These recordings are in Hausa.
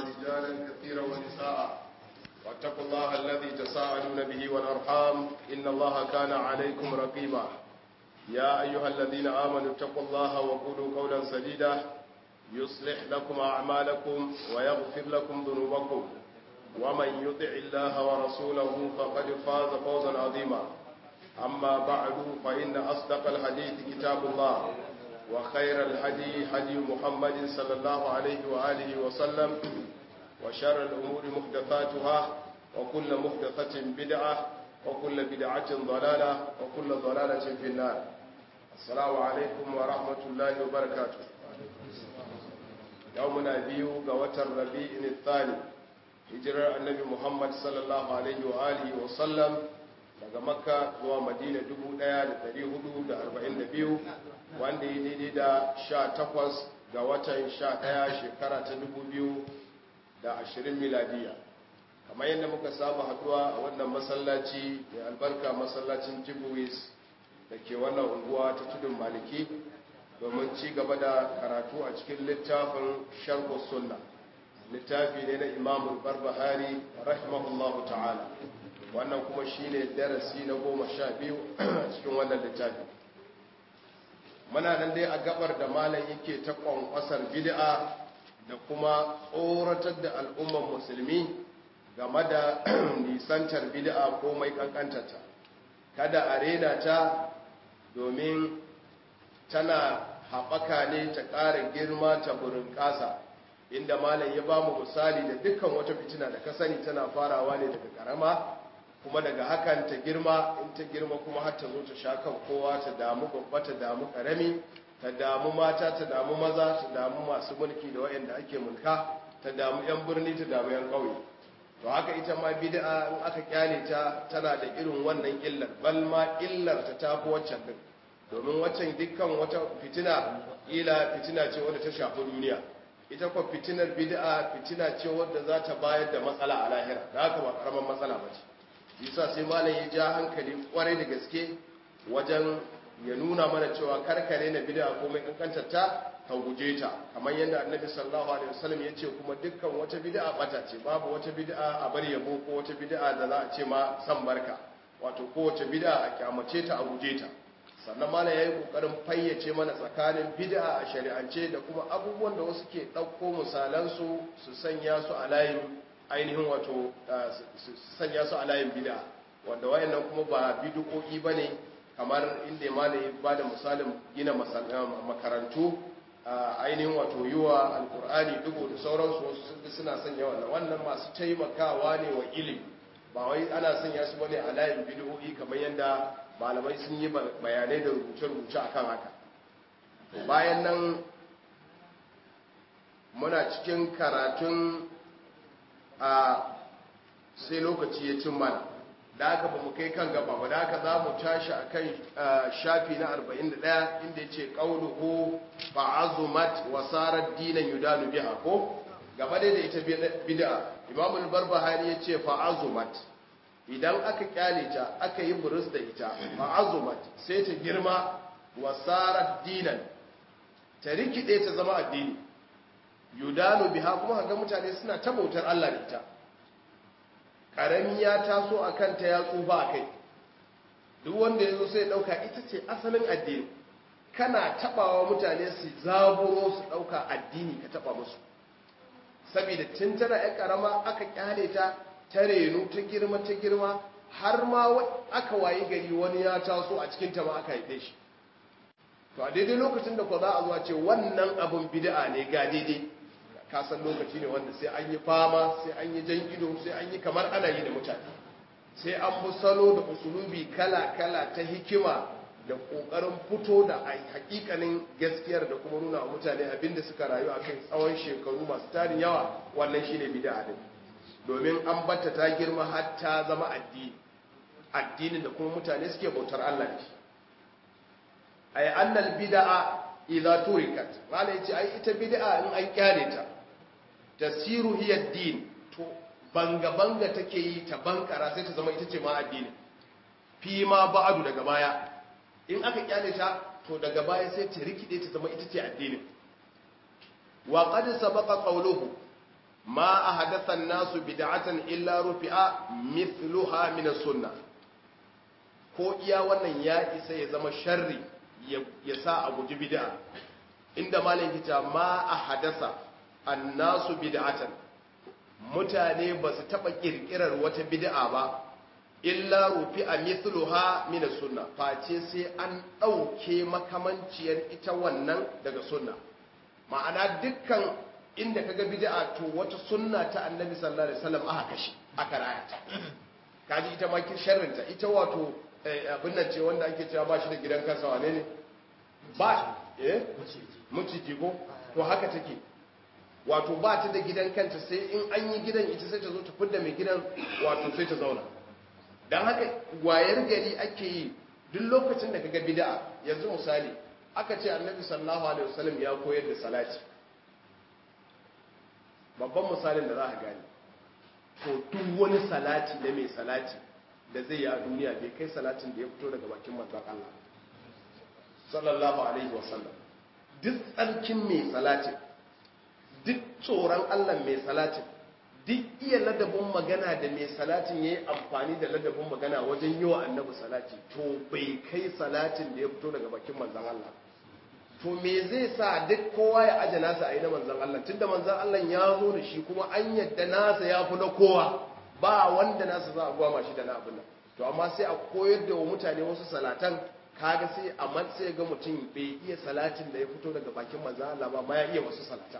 رجالا كثيرا ونساء واتقوا الله الذي تساءلون به والأرحام إن الله كان عليكم رقيبا يا أيها الذين آمنوا اتقوا الله وقولوا قولا سديدا يصلح لكم أعمالكم ويغفر لكم ذنوبكم ومن يطع الله ورسوله فقد فاز فوزا عظيما أما بعد فإن أصدق الحديث كتاب الله وخير الهدي هدي محمد صلى الله عليه وآله وسلم وشر الأمور محدثاتها وكل محدثة بدعة وكل بدعة ضلالة وكل ضلالة في النار السلام عليكم ورحمة الله وبركاته يومنا بيو قوة الربيع الثاني hijirar annabi muhammad sallallahu alaihi wa alihi wa sallam daga makka zuwa madina 1442 wanda yi daidai da 18 ga watan 11 shekara ta 2020 miladiya kamar yadda muka saba haduwa a wannan masallaci mai albarka masallacin jibuwis da ke wannan unguwa ta tudun maliki domin ci gaba da karatu a cikin littafin sharhu sunna littafi ne na imamu barbahari rahimahullahu ta'ala wannan kuma shine darasi na goma sha biyu cikin wannan littafi muna nan dai a gabar da malam yake ta kwankwasar bid'a da kuma tsoratar da al'ummar musulmi game da nisantar bid'a ko mai kankantarta kada a rena ta domin tana haɓaka ne ta ƙara girma ta burin ƙasa inda malam ya ba mu misali da dukkan wata fitina da ka sani tana farawa ne daga karama kuma daga hakan ta girma in ta girma kuma har ta zo ta sha kan kowa ta damu babba ta damu karami ta damu mata ta damu maza ta damu masu mulki da wayanda ake mulka ta damu yan birni ta damu yan ƙauye to haka ita ma bid'a in aka kyale ta tana da irin wannan illar bal ma illar ta tafi waccan din domin waccan dukkan wata fitina ila fitina ce wadda ta shafi duniya ita kwa fitinar bid'a fitina ce wadda za ta bayar da matsala a lahira da haka ba karaman matsala ba ce yasa sai malam ya ja hankali kwarai da gaske wajen ya nuna mana cewa karkare na bid'a ko mai kankantar ta ka guje ta kamar yadda annabi sallallahu alaihi wasallam ya ce kuma dukkan wata bid'a bata ce babu wata bid'a a bar yabo ko wata bid'a da za a ce ma san barka wato kowace bid'a a kyamace ta a guje ta sannan mana ya yi ƙoƙarin fayyace mana tsakanin bid'a a shari'ance da kuma abubuwan da wasu ke ɗauko misalansu su sanya su a layin ainihin wato su sanya su a layin bid'a wanda wayannan kuma ba bid'o'i ba ne kamar inda mana ya ba da misalin gina makarantu ainihin wato yi wa alkur'ani dubu da sauransu wasu suna sanya wannan wannan masu taimakawa ne wa ilimi ba wai ana sanya su bane a layin bid'o'i kamar yadda malamai sun yi bayanai da rubuce-rubuce a kan haka bayan nan muna cikin karatun a sai lokaci ya cin mana da aka ba mu kai kan gaba ba da aka za mu tashi a kan shafi na 41 inda ya ce ƙaunuhu ba'azumat wasarar dinan yudanu biha ko gaba dai da ita bid'a imamul barbahari ya ce fa'azumat idan aka kyale ta aka yi burus da ita ma'azumat sai ta girma wasarar dinan ta rikide ta zama addini yudanu biha kuma ga mutane suna ta bautar Allah da ita karami ya taso a kanta ya tsufa a kai duk wanda ya zo sai dauka ita ce asalin addini kana tabawa mutane su zaburo su dauka addini ka taba musu saboda tun tana ya karama aka kyale ta ta renu ta girma ta girma har ma aka wayi gari wani ya taso a cikin ta ma aka haife shi to a daidai lokacin da ko za a zuwa ce wannan abin bid'a ne ga daidai ka san lokaci ne wanda sai an yi fama sai an yi jan ido sai an yi kamar ana yi da mutane sai an bi salo da usulubi kala kala ta hikima da kokarin fito da hakikanin gaskiyar da kuma nuna wa mutane abinda suka rayu a kai tsawon shekaru masu tarin yawa wannan shine bid'a din domin an batta ta girma har ta zama addini addinin da kuma mutane suke bautar Allah da shi ay annal bid'a idza turikat malai yace ai ita bid'a in an kyale ta tasiru hiya din to banga banga take yi ta bankara sai ta zama ita ce ma addini fi ma ba'du daga baya in aka kyale ta to daga baya sai ta rikide ta zama ita ce addini wa qad sabaqa qawluhu ma ahadatha an-nasu bid'atan illa rufi'a mithluha min as-sunnah ko iya wannan ya isa ya zama sharri ya sa a guji bid'a inda malam kita ma ahadatha an-nasu bid'atan mutane ba su taba kirkirar wata bid'a ba illa rufi'a mithluha min as-sunnah face sai an dauke makamanciyar ita wannan daga sunna ma'ana dukkan inda kaga bid'a to wata sunna ta annabi sallallahu alaihi wasallam aka kashi aka rayata kaji ita ma kin sharrinta ita wato abin nan ce wanda ake cewa ba shi da gidan kansa wane ne ba eh muciji ko to haka take wato ba ta da gidan kanta sai in an yi gidan ita sai ta zo ta fidda mai gidan wato sai ta zauna don haka wayar gari ake yi duk lokacin da kaga bid'a yanzu misali aka ce annabi sallallahu alaihi wasallam ya koyar da salati babban misalin da za a gani to duk wani salati da mai salati da zai yi a duniya bai kai salatin da ya fito daga bakin manzon Allah sallallahu alaihi wasallam duk tsarkin mai salatin duk tsoron Allah mai salatin duk iya ladabin magana da mai salatin ya yi amfani da ladabin magana wajen yi wa annabi salati to bai kai salatin da ya fito daga bakin manzan Allah to me zai sa duk kowa ya aje nasa a yi na manzan Allah tunda manzan Allah ya zo da shi kuma an yadda nasa ya fi na kowa ba wanda nasa za a gwama shi da na abin nan to amma sai a koyar da wa mutane wasu salatan kaga sai a sai ga mutum bai iya salatin da ya fito daga bakin manzan Allah ba ma ya iya wasu salatan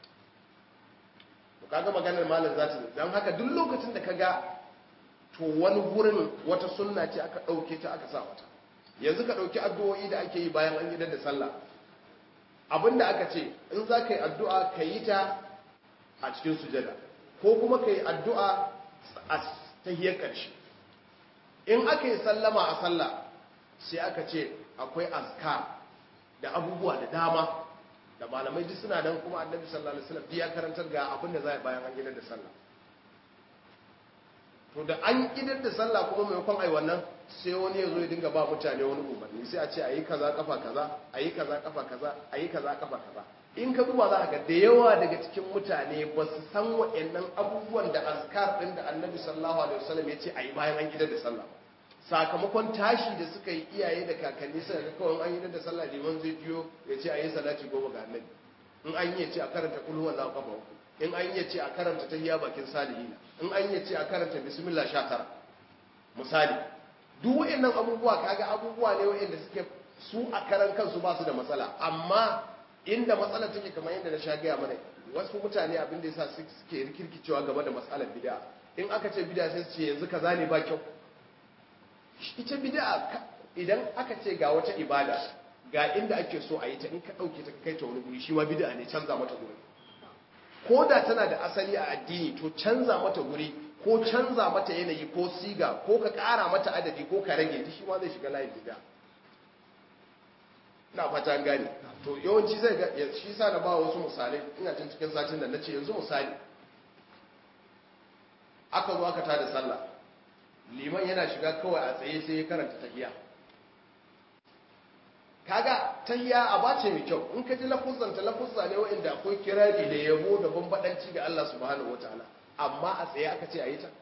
kaga maganar malam za ta don haka duk lokacin da kaga to wani gurin wata sunna ce aka ɗauke ta aka sa wata yanzu ka ɗauki addu'o'i da ake yi bayan an gidan da sallah abinda aka ce in za ka yi addu'a ka yi ta a cikin sujada ko kuma ka yi addu'a a tahiyar ƙarshe in aka yi sallama a sallah sai aka ce akwai azkar da abubuwa da dama da malamai duk suna nan kuma annabi sallallahu alaihi wasallam ya karantar ga abin da zai bayan an gidan da sallah to da an gidan da sallah kuma maimakon ai wannan sai wani ya zo ya dinga ba mutane wani umarni sai a ce ayi kaza kafa kaza ayi kaza kafa kaza ayi kaza kafa kaza in ka duba za ka ga da yawa daga cikin mutane ba su san wa'annan abubuwan da azkar din da annabi sallallahu alaihi wasallam ya ce ayi bayan an gidan da sallah sakamakon tashi da suka yi iyaye da kakanni suka ga kawai an yi da sallah liman zai biyo ya ce a yi salati goma ga annabi in an yi ce a karanta kulhu wallahu kafa uku in an yi ce a karanta tahiyya bakin salihina in an yi ce a karanta bismillah sha tara misali duk wa'annan abubuwa kaga abubuwa ne wa'anda suke su a karan kansu ba su da matsala amma inda matsalar take kamar yadda na sha gaya mana wasu mutane abin da yasa suke rikirkicewa game da matsalar bid'a in aka ce bid'a sai su ce yanzu kaza ne ba kyau ita bid'a idan aka ce ga wata ibada ga inda ake so a yi ta in ka dauke ta kai ta wani guri shi ma bid'a ne canza mata guri ko da tana da asali a addini to canza mata guri ko canza mata yanayi ko siga ko ka kara mata adadi ko ka rage ta shi ma zai shiga layin bid'a ina fata an gane to yawanci zai ga shi sa na ba wasu misalai ina cin cikin satin da nace yanzu misali aka zo aka tada sallah liman yana shiga kawai a tsaye sai ya karanta tahiya kaga tahiya a bace mai kyau in ka ji lafuzan ta lafuzza ne wa'inda akwai kirari da yabo da bambadanci ga Allah subhanahu wataala amma a tsaye aka ce a yi ta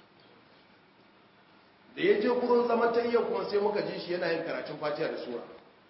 da ya je gurin zaman tahiya kuma sai muka ji shi yana yin karatun fatiha da sura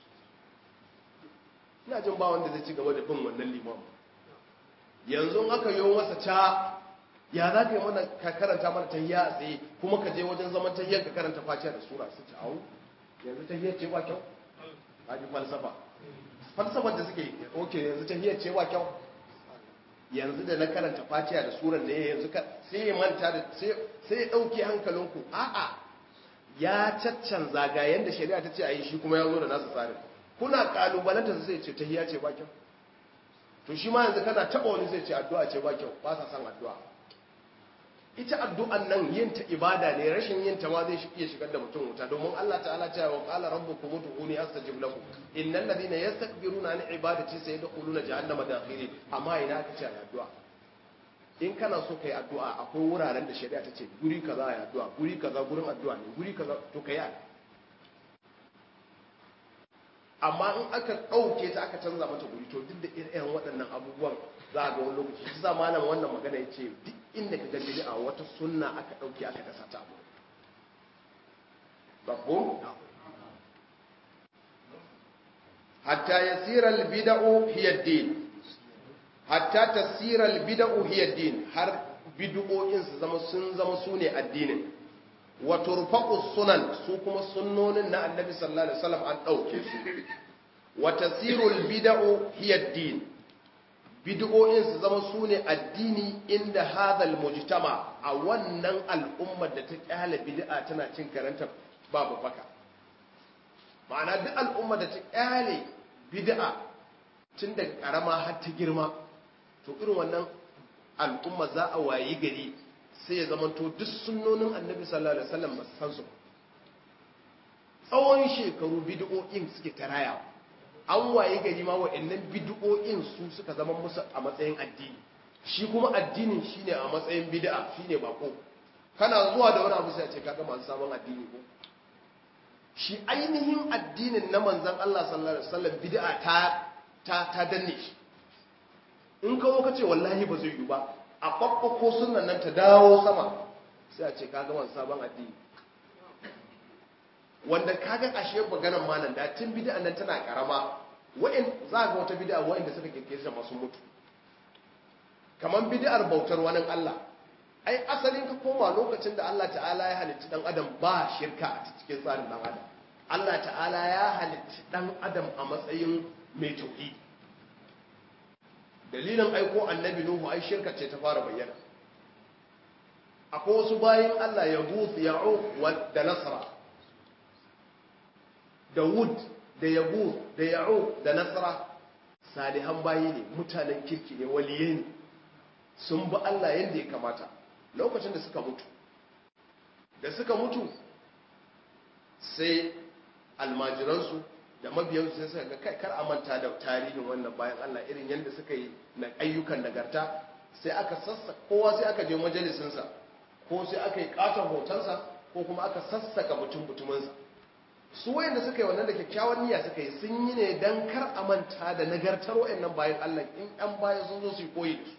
ina jin ba wanda zai ci gaba da bin wannan liman yanzu aka yi masa ca ya za ka yi mana ka karanta mana tahiyya a tsaye kuma ka je wajen zaman tahiyyar ka karanta fatiha da sura su ci awu yanzu tahiyyar ce ba kyau a ji falsafa falsafar da suke oke yanzu tahiyyar ce ba kyau yanzu da na karanta fatiha da suran da ya yanzu ka sai ya manta da sai ya ɗauke hankalinku a'a ya caccanza ga yanda shari'a ta ce a yi shi kuma ya zo da nasa tsarin kuna kalubalanta sai ce tahiyya ce ba kyau to shi ma yanzu kana taɓa wani zai ce addu'a ce ba kyau ba sa san addu'a ita addu'an nan yin ta ibada ne rashin yin ta ma zai iya shigar da mutum wuta domin Allah ta'ala ta wa qala rabbukum ud'uni astajib lakum innal ladina yastakbiruna an ibadati sayadkhuluna jahannama dakhirin amma ina aka ce addu'a in kana so kai addu'a akwai wuraren da shari'a ta ce guri kaza ya addu'a guri kaza gurin addu'a ne guri kaza to kai amma in aka ɗauke ta aka canza mata guri to duk da irin waɗannan abubuwan za a ga wani lokaci shi sa malam wannan magana ya ce duk inda ka ga bid'a wata sunna aka ɗauke aka dasa ta abu babbo hatta yasira al-bid'u hiya ad-din hatta tasira al-bid'u hiya ad-din har bid'o'in su zama sun zama sune addinin wa turfaqu sunan su kuma sunnonin na annabi sallallahu alaihi wasallam an dauke su wa tasiru al-bid'u hiya ad-din bid'o'in su zama sune addini inda hadal mujtama a wannan al'ummar da ta kyale bid'a tana cin karanta babu baka ma'ana duk al'ummar da ta kyale bid'a tun daga karama har ta girma to irin wannan al'umma za a wayi gari sai ya zama to duk sunnonin annabi sallallahu alaihi wasallam ba su san su tsawon shekaru bid'o'in suke tarayawa an waye gari ma wa'annan bid'o'in su suka zama musu a matsayin addini shi kuma addinin shine a matsayin bid'a shine bako kana zuwa da wani abu sai a ce kaga masu sabon addini ko shi ainihin addinin na manzon Allah sallallahu alaihi wasallam bid'a ta ta ta danne shi in kawo ka ce wallahi ba zai yi ba a babbako sunan nan ta dawo sama sai a ce kaga masu sabon addini wanda kaga ashe maganar malam da tun bid'a nan tana karama wa'in za ga wata bid'a wa'inda suka kirkire ta masu mutu kaman bid'ar bautar wani Allah ai asalin ka koma lokacin da Allah ta'ala ya halitta dan adam ba shirka a cikin tsarin dan adam Allah ta'ala ya halitta dan adam a matsayin mai tauhidi dalilin aiko annabi nuhu ai shirka ce ta fara bayyana akwai wasu bayin Allah ya guth ya'uq da nasra da wud da yagu da ya'u da nasara salihan bayi ne mutanen kirki ne waliye ne sun bi Allah yadda ya kamata lokacin da suka mutu da suka mutu sai almajiransu da mabiyansu sai suka ga kai kar a manta da tarihin wannan bayan Allah irin yadda suka yi na ayyukan nagarta sai aka sassa kowa sai aka je majalisinsa ko sai aka yi katon hotonsa ko kuma aka sassaka mutum mutuminsa su wayanda suka yi wannan da kyakkyawan niyya suka yi sun yi ne don kar a manta da nagartar wayannan bayan Allah in ɗan baya sun zo su yi koyi da su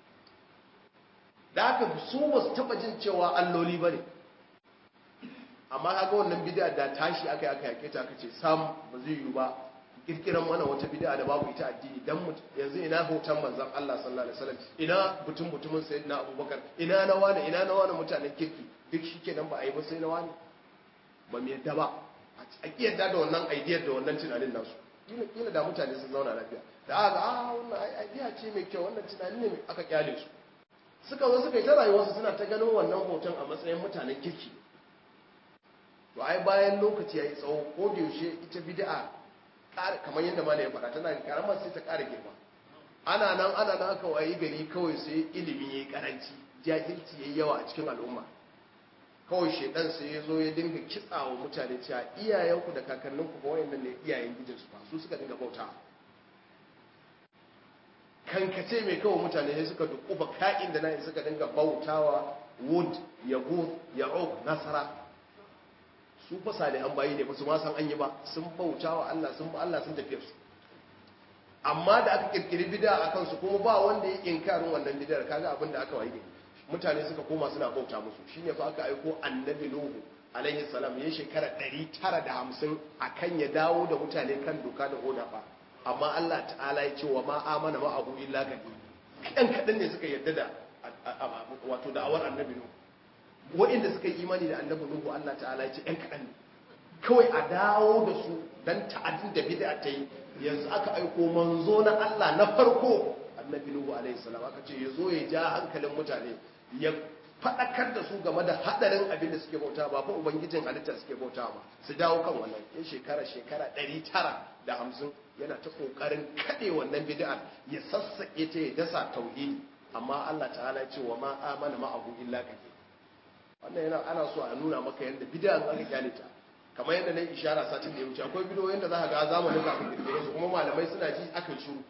da haka su ba su taɓa jin cewa alloli ba ne amma haka wannan bid'a da tashi aka yi aka yake ta aka ce sam ba zai yiwu ba kirkiran mana wata bid'a da babu ita addini dan yanzu ina hoton manzon Allah sallallahu alaihi wasallam ina mutum mutumin sayyidina Abubakar ina na wani ina na wani mutanen kirki duk shikenan ba a yi ba sai na wani ba mu yadda ba a kiyarda da wannan aidiyar da wannan tunanin nasu kila da mutane sun zauna lafiya da aka a wannan aidiya ce mai kyau wannan tunani ne aka kyale su suka zo suka yi ta rayuwarsu suna ta ganin wannan hoton a matsayin mutanen kirki to ai bayan lokaci ya yi tsawo ko da yaushe ita bid'a kamar yadda malai ya faɗa tana karamar sai ta ƙara girma ana nan ana nan aka wayi gari kawai sai ilimi ya yi karanci jahilci ya yi yawa a cikin al'umma kawai shaidan sai ya zo ya dinga kitsawa mutane cewa iyayenku da kakanninku ba wayannan ne iyayen gijinsu ba su suka dinga bauta kankace mai kawo mutane ne suka dukuba ka'in da nan suka dinga bautawa wood yagud ya'uq nasara su fa salihan bayi ne ba su ma san an yi ba sun bautawa Allah sun ba Allah sun tafi su amma da aka kirkiri bid'a akan su kuma ba wanda ya inkarin wannan bid'ar kaga abin da aka waye mutane suka koma suna bauta musu shine fa aka aiko annabi nuhu alaihi salam ya shekara 950 akan ya dawo da mutane kan doka da oda fa amma Allah ta'ala ya ce wa ma amana ma abu illa kadi kan kadan ne suka yarda da wato da'awar annabi nuhu wa'inda suka yi imani da annabi nuhu Allah ta'ala ya ce ɗan kadan ne kawai a dawo da su dan ta'addin da bid'a ta yi yanzu aka aiko manzo na Allah na farko annabi nuhu alaihi salam aka ce yazo ya ja hankalin mutane ya faɗakar da su game da haɗarin abin da suke bauta ba fa ubangijin halitta suke bauta ba su dawo kan wannan in shekara shekara ɗari tara da hamsin yana ta ƙoƙarin kaɗe wannan bid'ar ya sassaƙe ta ya dasa tauhidi amma Allah ta'ala ce wa ma amana ma abu illa kake wannan yana ana so a nuna maka yadda bid'a an aka kyale ta kamar yadda na ishara satin da ya wuce akwai bidiyoyin da za ka ga zamanin kafin kirkire su kuma malamai suna ji aka shiru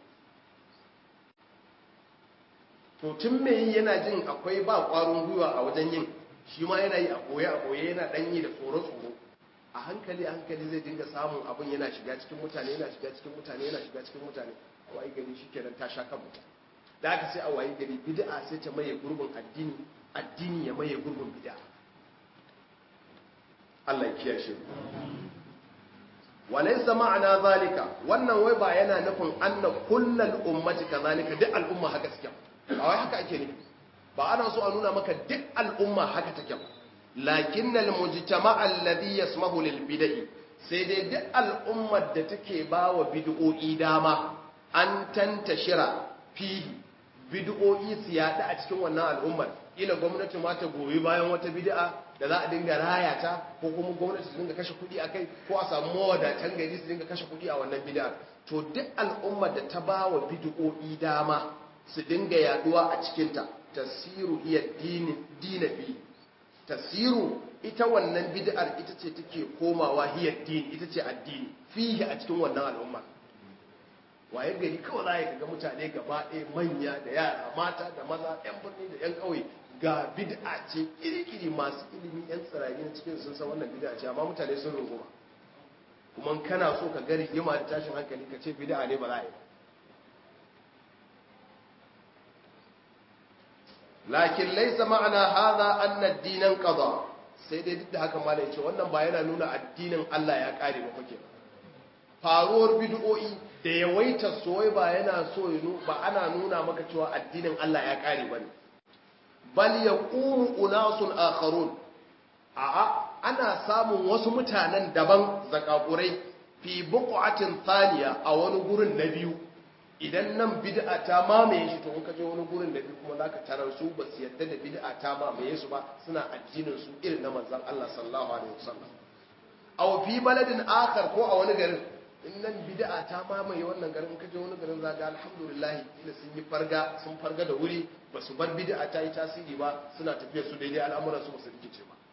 to tun mai yi yana jin akwai ba ƙwarin gwiwa a wajen yin shi ma yana yi a ɓoye a ɓoye yana ɗan yi da tsoro-tsoro a hankali a hankali zai dinga samun abin yana shiga cikin mutane yana shiga cikin mutane yana shiga cikin mutane a wayi gari shikenan ta sha kan mutane da aka sai a wayi gari bid'a sai ta maye gurbin addini addini ya maye gurbin bid'a Allah ya kiyashe mu walaysa ma'ana zalika wannan wai ba yana nufin anna kullal ummati kazalika duk al'umma haka suke ba wai haka ake nufi ba ana so a nuna maka duk al'umma haka take ba lakinnal mujtama' alladhi yasmahu lil bid'i sai dai duk al'ummar da take bawa bid'o'i dama an tantashira fihi bid'o'i su yada a cikin wannan al'ummar ila gwamnati ma ta goyi bayan wata bid'a da za a dinga raya ta ko kuma gwamnati su dinga kashe kuɗi a kai ko a samu mawadatan gari su dinga kashe kuɗi a wannan bid'a to duk al'ummar da ta ba wa bid'o'i dama su dinga yaduwa a cikinta tasiru iya dina fi tasiru ita wannan bid'ar ita ce take komawa hiya din ita ce addini fihi a cikin wannan al'umma waye gari kawai za ga mutane gaba ɗaya manya da yara mata da maza 'yan birni da 'yan ƙauye ga bid'a ce iri-iri masu ilimi 'yan tsirari na cikin sun san wannan bid'a ce amma mutane sun runguma kuma kana so ka gari yima da tashin hankali ka ce bid'a ne ba za a yi lakin laisa ma'ana hadha anna ad-dinan qada sai dai duk da haka malai ce wannan ba yana nuna addinin Allah ya kare ba kuke faruwar bid'o'i da yawaita soyayya ba yana so ba ana nuna maka cewa addinin Allah ya kare bane bal yaqumu unasun akharun a'a ana samun wasu mutanen daban zakakurai fi buqatin thaniya a wani gurin na biyu idan nan bid'a ta mamaye shi to in ka je wani gurin da biyu kuma zaka tarar su ba su yadda da bid'a ta mamaye su ba suna addinin su irin na manzon Allah sallallahu alaihi wasallam aw fi baladin akhar ko a wani garin in nan bid'a ta mamaye wannan garin in ka je wani garin zaka alhamdulillah ila sun yi farga sun farga da wuri ba su bar bid'a ta yi tasiri ba suna tafiya su daidai al'amuran su ba su rikice ba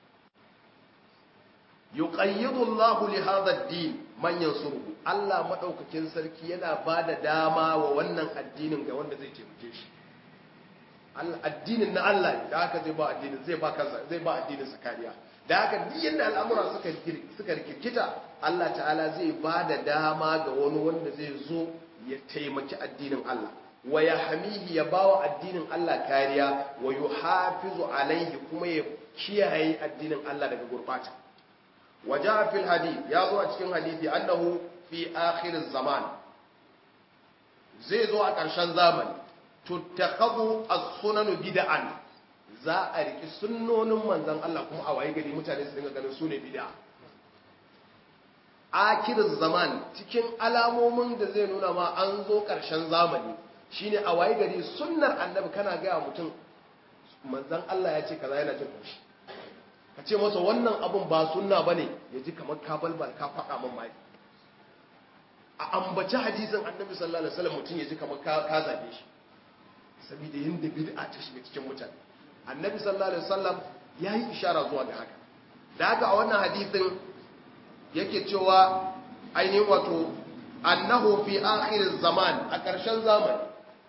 yuqayyidu Allahu li hadha ad-din man yansuruhu Allah madaukakin sarki yana bada dama wa wannan addinin ga wanda zai taimake shi Allah addinin na Allah ne da haka zai ba addinin zai ba kansa zai ba addinin sa kariya da haka duk yanda al'amura suka suka rikikita Allah ta'ala zai bada dama ga wani wanda zai zo ya taimaki addinin Allah wa yahmihi ya bawa addinin Allah kariya wa yuhafizu alaihi kuma ya kiyaye addinin Allah daga gurbata وجاء في الحديث يا زو a cikin hadisi annahu fi akhir zaman zai zo a ƙarshen zamani tuttakhadhu as-sunan bid'an za a riki sunnonin manzon Allah kuma a waye gari mutane su dinga ganin sune bid'a akhir zaman cikin alamomin da zai nuna ma an zo ƙarshen zamani shine a waye gari sunnar annabi kana ga mutum manzon Allah ya ce kaza yana jin kushi ka ce masa wannan abun ba sunna bane ya ji kamar ka balbal ka faɗa min mai a ambaci hadisin annabi sallallahu alaihi wasallam mutum ya ji kamar ka ka zabe shi saboda yanda bid'a ta shiga cikin mutane annabi sallallahu alaihi wasallam yayi ishara zuwa ga haka da haka a wannan hadisin yake cewa ainihin wato annahu fi akhir zaman a ƙarshen zamani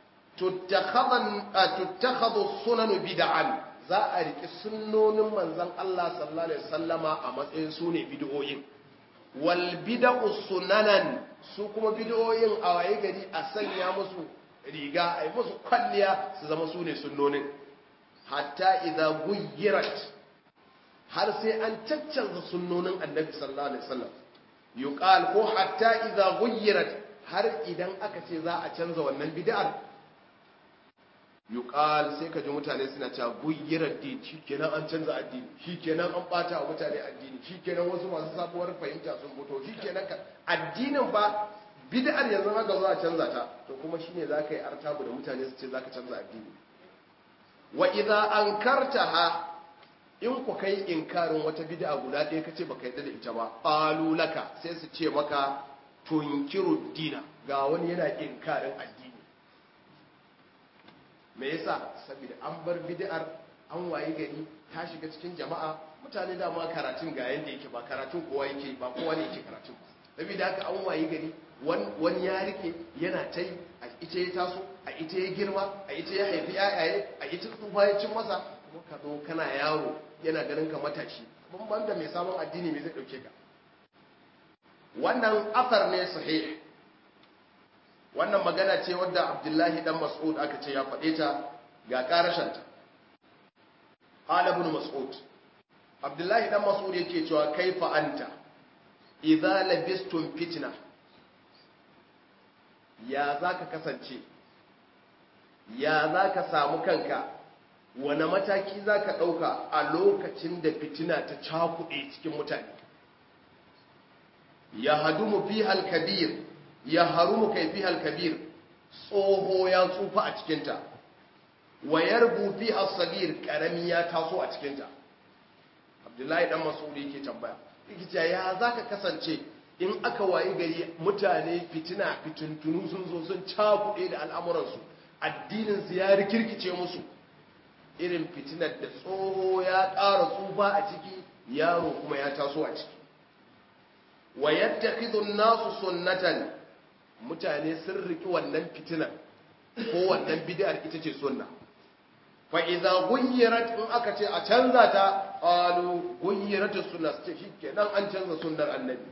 tuttakhadhu sunan bid'an za a riƙi sunnonin manzan Allah sallallahu Alaihi wasallama a matsayin su ne bidiyoyin wal bida'u sunanan su kuma bidiyoyin a waye gari a sanya musu riga a yi musu kwalliya su zama su ne sunnonin hatta idza guyyirat har sai an caccanza sunnonin annabi sallallahu alaihi wasallam yuqal ko hatta idza guyyirat har idan aka ce za a canza wannan bid'ar yuqal sai ka ji mutane suna cewa guyyirar din shikenan an canza addini shikenan an bata wa mutane addini shikenan wasu masu sabuwar fahimta sun fito shikenan ka addinin ba bid'ar yanzu haka za a canza ta to kuma shine zaka yi artabu da mutane su ce zaka canza addini wa idza ankartaha in ku kai inkarin wata bid'a guda ɗaya kace baka yadda da ita ba qalu laka sai su ce maka tunkiru dina ga wani yana inkarin addini me yasa saboda an bar bid'ar an waye gari ta shiga cikin jama'a mutane da ma karatun ga yanda yake ba karatun kowa yake ba kowa ne yake karatun saboda haka an waye gari wani ya rike yana ta yi a ita ya taso a ita ya girma a ita ya haifi yayaye a ita tsufa ya cin masa kuma ka zo kana yaro yana ganin ka matashi ban da mai sabon addini mai zai dauke ka wannan asar ne sahih wannan magana ce wadda abdullahi dan mas'ud aka ce ya faɗe ta ga ƙarashanta qala ibn mas'ud abdullahi dan mas'ud yake cewa kaifa anta idza labistum fitna ya zaka kasance ya zaka samu kanka wane mataki zaka dauka a lokacin da fitina ta cakuɗe cikin mutane ya hadumu fiha al-kabir ya harumu kai fiha al-kabir tsoho ya tsufa a cikinta wa yarbu fiha as-sagir karami ya taso a cikinta abdullahi dan masudi yake tambaya yake ya zaka kasance in aka wayi gari mutane fitina fitintunu sun zo sun cakuɗe da al'amuransu addinin su ya rikirkice musu irin fitinar da tsoho ya ƙara tsufa a ciki yaro kuma ya taso a ciki wa yattakhidhu an-nasu sunnatan mutane sun riki wannan fitinar ko wannan bid'ar ita ce sunna fa idza ghayyirat in aka ce a canza ta qalu ghayyirat as-sunnah ce shikenan an canza sunnar annabi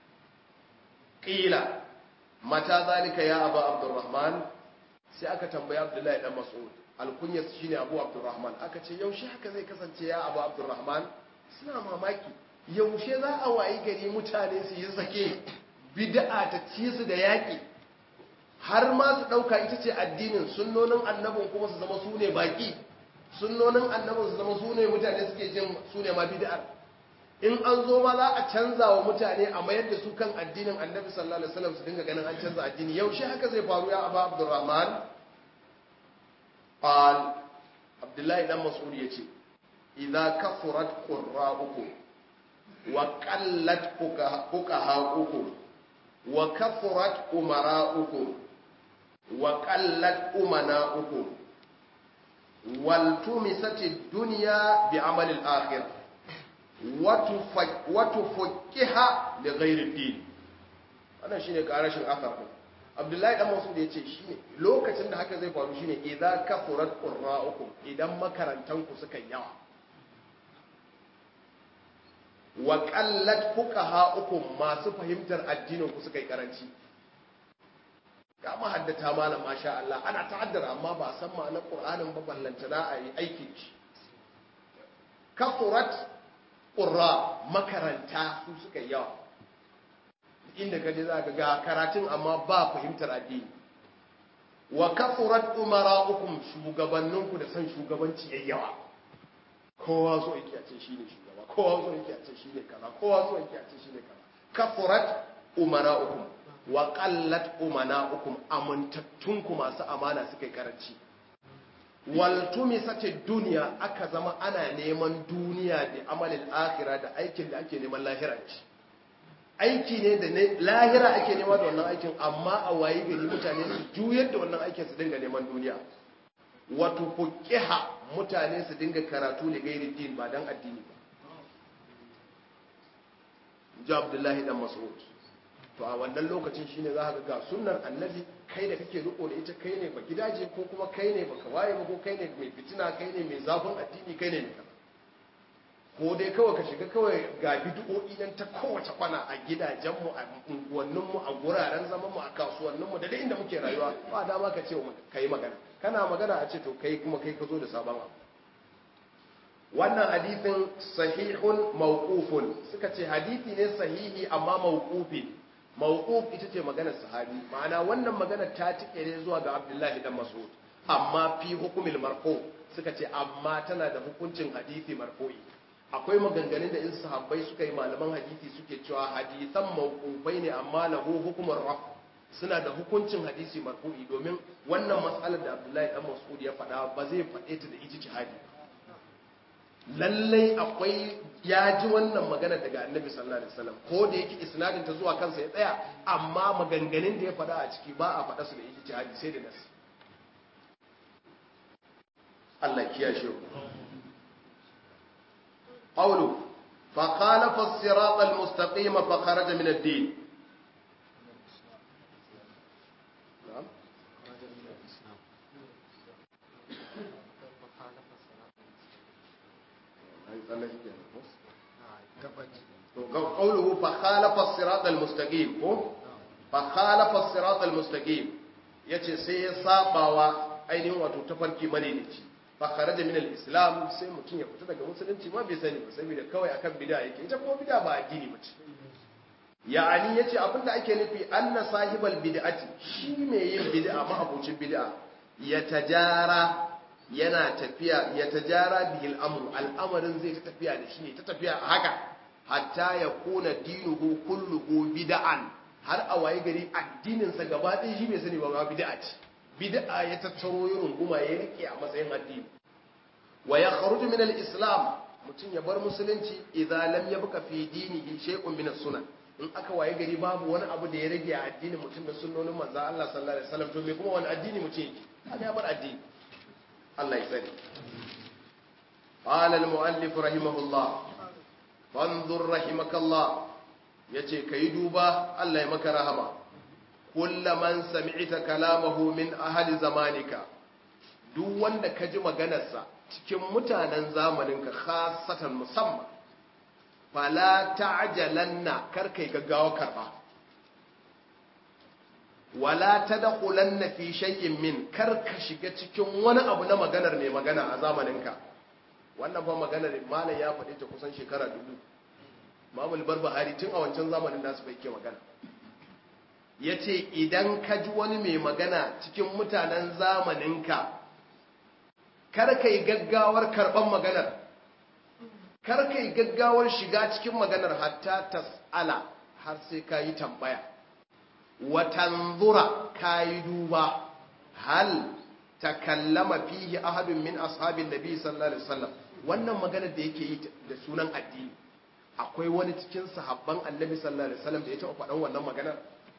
qila mata zalika ya abu abdurrahman sai aka tambaya abdullahi dan mas'ud alkunya shine abu abdurrahman aka ce yaushe haka zai kasance ya abu abdurrahman suna mamaki yaushe za a wayi gari mutane su yi sake bid'a ta ci su da yaki har ma su dauka ita ce addinin sunnonin annabin kuma su zama su ne baki sunnonin annabin su zama su ne mutane suke jin su ne ma bid'ar in an zo ma za a canza wa mutane a mayar da su kan addinin annabi sallallahu alaihi wasallam su dinga ganin an canza addini yaushe haka zai faru ya abu abdurrahman qal abdullahi dan mas'ud yace idza kafurat qurra'ukum wa qallat fuqaha'ukum wa kafurat umara'ukum wa qallat umana'ukum wal tumisatid dunya bi amali al-akhirah watufakkiha da gairin din wannan shine karashin asar din abdullahi dan masud yace shine lokacin da haka zai faru shine idza kafurat qurra'ukum idan makarantan ku suka yawa wa qallat fuqaha'ukum masu fahimtar addinin ku suka yi karanci ga mahaddata malam masha Allah ana ta'addara amma ba san ma'anar qur'anin ba ballantana a yi aiki kafurat ƙurra makaranta su suka yawa inda kaje za ka ga karatun amma ba fahimtar addini wa kafurat umara'ukum shugabanninku da san shugabanci yayi yawa kowa so yake a ce shine shugaba kowa so yake a ce shine kaza kowa so yake a ce shine kaza kafurat umara'ukum wa qallat umana'ukum amintattunku masu amana suka yi karanci waltumisati duniya aka zama ana neman duniya da amalin akhira da aikin da ake neman lahira ce aiki ne da lahira ake nema da wannan aikin amma a wayi gari mutane su juyar da wannan aikin su dinga neman duniya wato fuqiha mutane su dinga karatu da gairi din ba dan addini ba ji abdullahi dan mas'ud to a wannan lokacin shine za ka ga sunnar annabi kai da kake riko da ita kai ne ba gidaje ko kuma kai ne baka waye ba ko kai ne mai fitina kai ne mai zafin addini kai ne mai kaza ko dai kawai ka shiga kawai ga bid'o'i nan ta kowace kwana a gidajenmu a unguwanninmu a guraren zamanmu a kasuwanninmu da duk inda muke rayuwa ba dama ka ce ka yi magana kana magana a ce to kai kuma kai ka zo da sabon abu wannan hadithin sahihun mawqufun suka ce hadithi ne sahihi amma mawqufi mawquf ita ce maganar sahabi ma'ana wannan maganar ta tike ne zuwa ga Abdullahi dan Mas'ud amma fi hukumil marfu suka ce amma tana da hukuncin hadisi marfu'i akwai maganganun da in sahabbai suka yi malaman hadisi suke cewa hadisan mawqufai ne amma lahu hukumar raf suna da hukuncin hadisi marfu'i domin wannan matsalar da Abdullahi dan Mas'ud ya faɗa ba zai faɗe ta da ijtihadi lallai akwai ya ji wannan magana daga annabi sallallahu alaihi wasallam ko da yake isnadin ta zuwa kansa ya tsaya amma maganganun da ya faɗa a ciki ba a faɗa su da ijtihadi sai da nasi Allah kiyashe ku qawlu fa khalafa as-sirata al-mustaqim fa kharaja min ad-din tsallake kenan ko to ga qawluhu fa khalafa as-sirat al-mustaqim ko fa khalafa as-sirat al-mustaqim yace sai ya sabawa ainihin wato tafarki madaidaici fa kharaja min al-islam sai mutum ya fita daga musulunci ma bai sani ba saboda kawai akan bid'a yake ita kuma bid'a ba addini bace ya'ani yace abinda ake nufi anna sahibal bid'ati shi mai yin bid'a ma abocin bid'a ya tajara yana tafiya ya tajara bihil amru al'amarin zai ta tafiya da shi ne ta tafiya a haka hatta ya kuna dinuhu kulluhu bid'an har a waye gari addinin sa gaba ɗaya shi bai sani ba ma bid'a ce bid'a ya tattaro ya runguma ya rike a matsayin addini wa ya kharuju min al-islam mutum ya bar musulunci idza lam yabqa fi dinihi shay'un min as-sunan in aka waye gari babu wani abu da ya rage a addinin mutum da sunnonin manzo Allah sallallahu alaihi wasallam to me kuma wani addini mutum yake kaga ya bar addini Allah ya sani قال المؤلف رحمه الله فانظر رحمك الله yace kai duba Allah ya maka rahama kullaman sami'ta kalamahu min ahli zamanika duk wanda ka ji maganarsa cikin mutanen zamaninka khassatan musamman fala ta'jalanna kar kai gaggawa karba wala tadkhulanna fi shay'in min kar ka shiga cikin wani abu na maganar mai magana a zamaninka wannan fa maganar malam ya faɗi ta kusan shekara dubu mamul barbahari tun a wancan zamanin nasu bai ke magana yace idan ka ji wani mai magana cikin mutanen zamaninka kar kai gaggawar karban maganar kar kai gaggawar shiga cikin maganar hatta tas'ala har sai ka yi tambaya watanzura ka yi duba hal takallama fihi ahadun min ashabin nabi sallallahu alaihi wasallam wannan maganar da yake yi da sunan addini akwai wani cikin sahabban annabi sallallahu alaihi wasallam da ya taɓa faɗan wannan maganar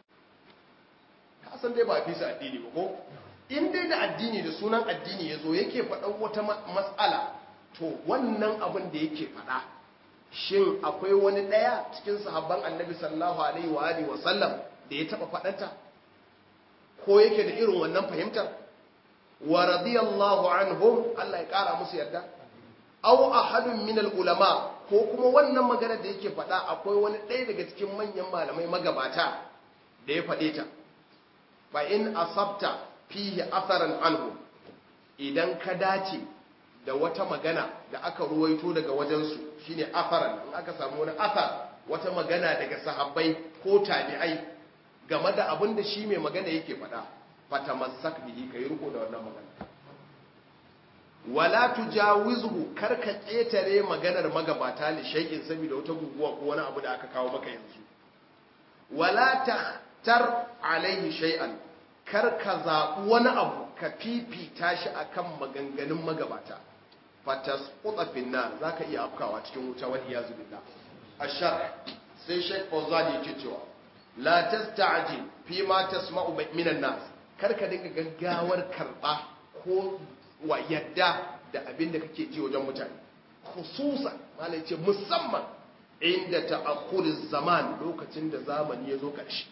ka san dai ba a fi su addini ba ko in dai da addini da sunan addini ya zo yake faɗan wata matsala to wannan abin da yake faɗa shin akwai wani ɗaya cikin sahabban annabi sallallahu alaihi wa alihi wasallam da ya taɓa faɗanta ko yake da irin wannan fahimtar wa radiyallahu anhum Allah ya ƙara musu yarda aw ahadun min ulama ko kuma wannan magana da yake faɗa akwai wani ɗaya daga cikin manyan malamai magabata da ya faɗe ta fa in asabta fihi atharan anhu idan ka dace da wata magana da aka ruwaito daga wajensu shine atharan in aka samu wani athar wata magana daga sahabbai ko tabi'ai game da abin da shi mai magana yake faɗa fatamassak bihi kai riko da wannan magana wala tujawizhu kar ka ƙetare maganar magabata li shay'in saboda wata guguwa ko wani abu da aka kawo maka yanzu wala takhtar alaihi shay'an kar ka zaɓi wani abu ka fifita shi akan maganganun magabata fatasquta fin nar zaka iya afkawa cikin wuta wal iyazu billah ashar sai Sheikh Fawzan yake cewa la tasta'jil fi ma tasma'u minan nas kar ka dinga gaggawar karba ko wa yadda da abin da kake ji wajen mutane khususan malai ce musamman inda ta'akhuriz zaman lokacin da zamani ya zo ƙarshe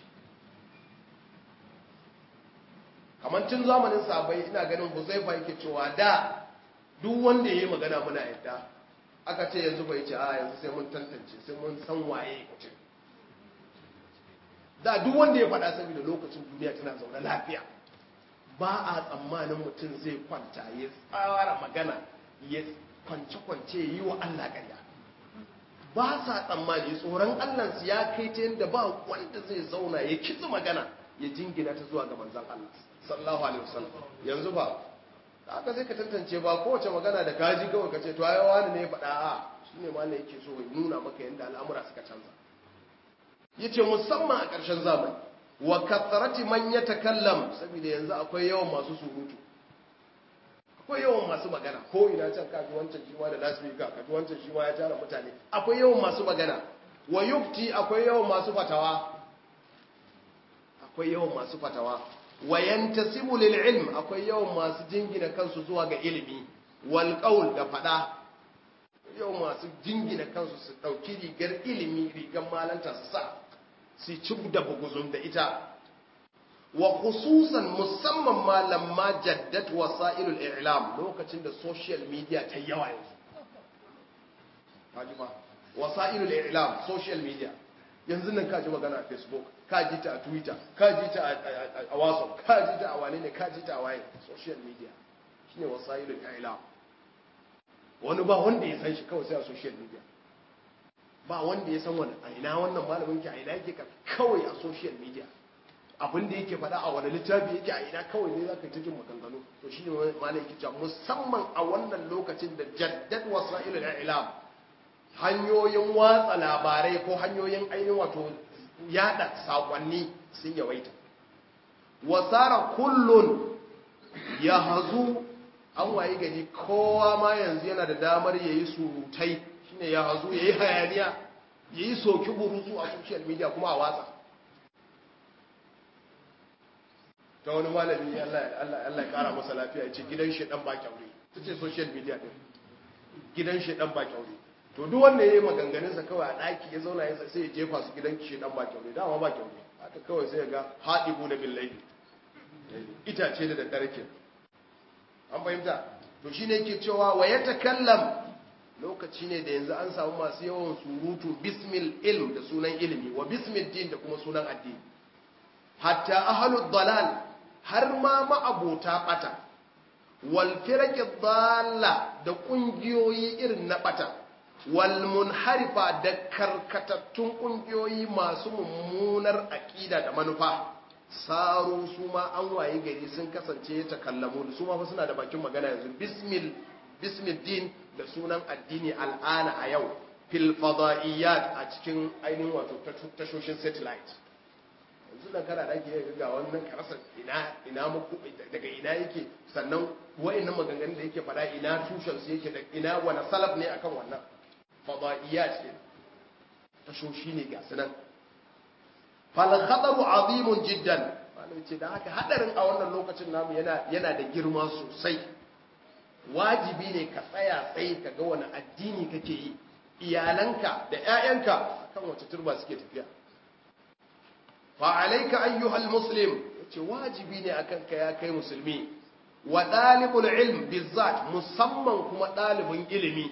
kamar tun zamanin sabai ina ganin huzaifa yake cewa da duk wanda ya yi magana muna yadda aka ce yanzu bai ce a yanzu sai mun tantance sai mun san waye mutum da duk wanda ya faɗa saboda lokacin duniya tana zaune lafiya ba a tsammanin mutum zai kwanta ya tsara magana ya kwance-kwance yi wa Allah ƙarya ba sa tsammani tsoron Allahnsu ya kai ta yadda ba wanda zai zauna ya kitsi magana ya jingina ta zuwa ga manzan Allah sallallahu alaihi wasallam yanzu ba aka sai ka tantance ba kowace magana da kaji kawai ka ce to ai wani ne ya faɗa a shine ma ne yake so ya nuna maka yadda al'amura suka canza yace musamman a ƙarshen zamani wa kathrati man yatakallam saboda yanzu akwai yawan masu surutu akwai yawan masu magana ko ina can kaji wancan shi ma da lasfika kaji wancan shi ma ya tara mutane akwai yawan masu magana wa yufti akwai yawan masu fatawa akwai yawan masu fatawa wa yantasibu lil ilm akwai yawan masu jingina kansu zuwa ga ilimi wal qaul da fada yawan masu jingina kansu su dauki rigar ilimi rigar malanta su sa su ci da buguzun da ita wa khususan musamman ma lamma jaddat wasailul i'lam lokacin da social media ta yawa yanzu kaji ba wasailul i'lam social media yanzu nan kaji magana a facebook kaji ta a twitter kaji ta a whatsapp kaji ta a wane ne kaji ta a waye social media shine wasailul i'lam wani ba wanda ya san shi kawai sai a social media ba wanda ya san wani a ina wannan malamin ki a ina yake kawai a social media abin da yake faɗa a wani littafi yake a ina kawai ne za ka ta jin maganganu to shi ne malam yake cewa musamman a wannan lokacin da jaddad wasa'ilul i'lam hanyoyin watsa labarai ko hanyoyin ainihin wato yada sakonni sun yawaita wasara kullun ya hazu an wayi gari kowa ma yanzu yana da damar yayi surutai shine ya hazu yayi hayaniya yayi soki burusu a social media kuma a watsa ta wani malami Allah ya kara masa lafiya ce gidan shedan ba kyaure ta ce social media din gidan shedan ba kyaure to duk wanda ya yi maganganunsa kawai a ɗaki ya zauna ya sai ya jefa su gidan shedan ba kyaure dama ba kyaure haka kawai sai ya ga haɗibu da billai itace da daddare ke an fahimta to shi ne ke cewa wa ya takallam lokaci ne da yanzu an samu masu yawan surutu bismil ilm da sunan ilimi wa bismil din da kuma sunan addini hatta ahalud dalal har ma ma'abota bata wal firaqi dalla da kungiyoyi irin na bata wal munharifa da karkatattun kungiyoyi masu mummunar aqida da manufa saru su ma an waye gari sun kasance ta kallamu su ma fa suna da bakin magana yanzu bismil bismil din da sunan addini al'ana a yau fil fadaiyat a cikin ainihin wato tashoshin satellite yanzu da kana da ake ga wannan karasa ina ina muku daga ina yake sannan wayannan maganganun da yake fada ina tushen su yake da ina wani salaf ne akan wannan fadaiyat ke tashoshi ne ga sunan fal khataru azimun jiddan malai ce da haka hadarin a wannan lokacin namu yana yana da girma sosai wajibi ne ka tsaya tsaye ka ga wani addini kake yi iyalanka da 'ya'yanka akan wace turba suke tafiya fa'alaika ayyuhal muslim yace wajibi ne akan ka ya kai musulmi wa dalibul ilm bizzat musamman kuma dalibin ilimi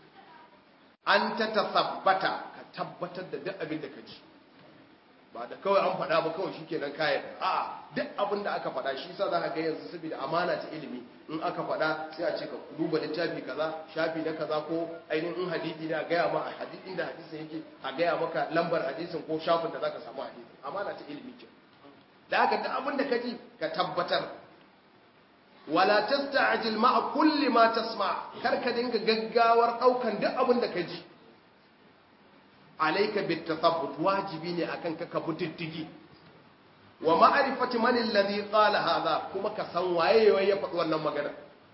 an ta tasabbata ka tabbatar da duk abin da ka ji ba da kawai an faɗa ba kawai shikenan kayan a duk abin da aka faɗa shi sa za ka ga yanzu saboda amana ta ilimi in aka faɗa sai a ce ka duba littafi kaza shafi na kaza ko ainihin hadisi ne a gaya ma a hadisin da hadisin yake a gaya maka lambar hadisin ko shafin da za ka samu hadisin amana ta ilimi ce da haka duk abin da ka ji ka tabbatar wala tasta'jil ma'a kulli ma tasma kar ka dinga gaggawar daukan duk abin da ka ji alayka bit tathabbut wajibi ne akan ka ka diddigi wa ma'rifati man alladhi qala hadha kuma ka san waye ya faɗi wannan magana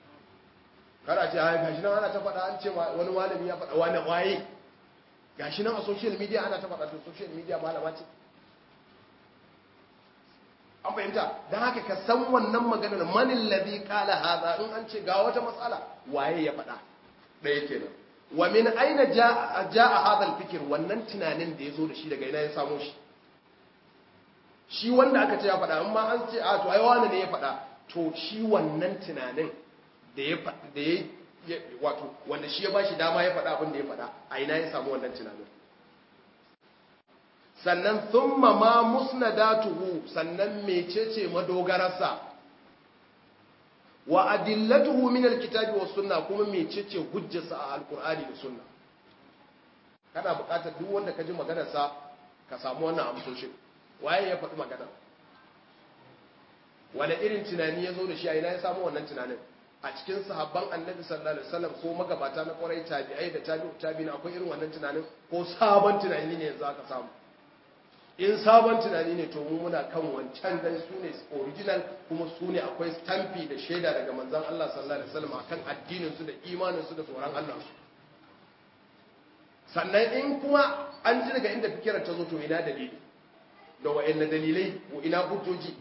kada ce ai gashi nan ana ta faɗa an ce wani malami ya faɗa wani waye gashi nan a social media ana ta faɗa to social media malama ce an fahimta don haka ka san wannan maganar manin labi kala haza in an ce ga wata matsala waye ya faɗa ɗaya kenan wa min aina ja a hadal fikir wannan tunanin da ya zo da shi daga ina ya samo shi shi wanda aka ce ya faɗa in ma an ce a to ai wani ne ya faɗa to shi wannan tunanin da ya da ya wato wanda shi ya bashi dama ya faɗa abin da ya faɗa a ina ya samu wannan tunanin sannan thumma ma musnadatuhu sannan mecece madogararsa wa adillatuhu min alkitabi was sunna kuma mecece hujjarsa a alqur'ani da sunna kana buƙatar duk wanda ka ji maganarsa ka samu wannan amsoshin waye ya faɗi magana wani irin tunani ya zo da shi a ina ya samu wannan tunanin a cikin sahabban annabi sallallahu alaihi wasallam ko magabata na kwarai tabi'ai da tabi'u tabi'in akwai irin wannan tunanin ko sabon tunani ne yanzu aka samu in sabon tunani ne to mu muna kan wancan dan su ne original kuma su ne akwai stampi da shaida daga manzon Allah sallallahu alaihi wasallam akan addinin su da imanin su da tsoron Allah su sannan in kuma an ji daga inda fikirar ta zo to ina dalili da wa'anne dalilai ko ina hujjoji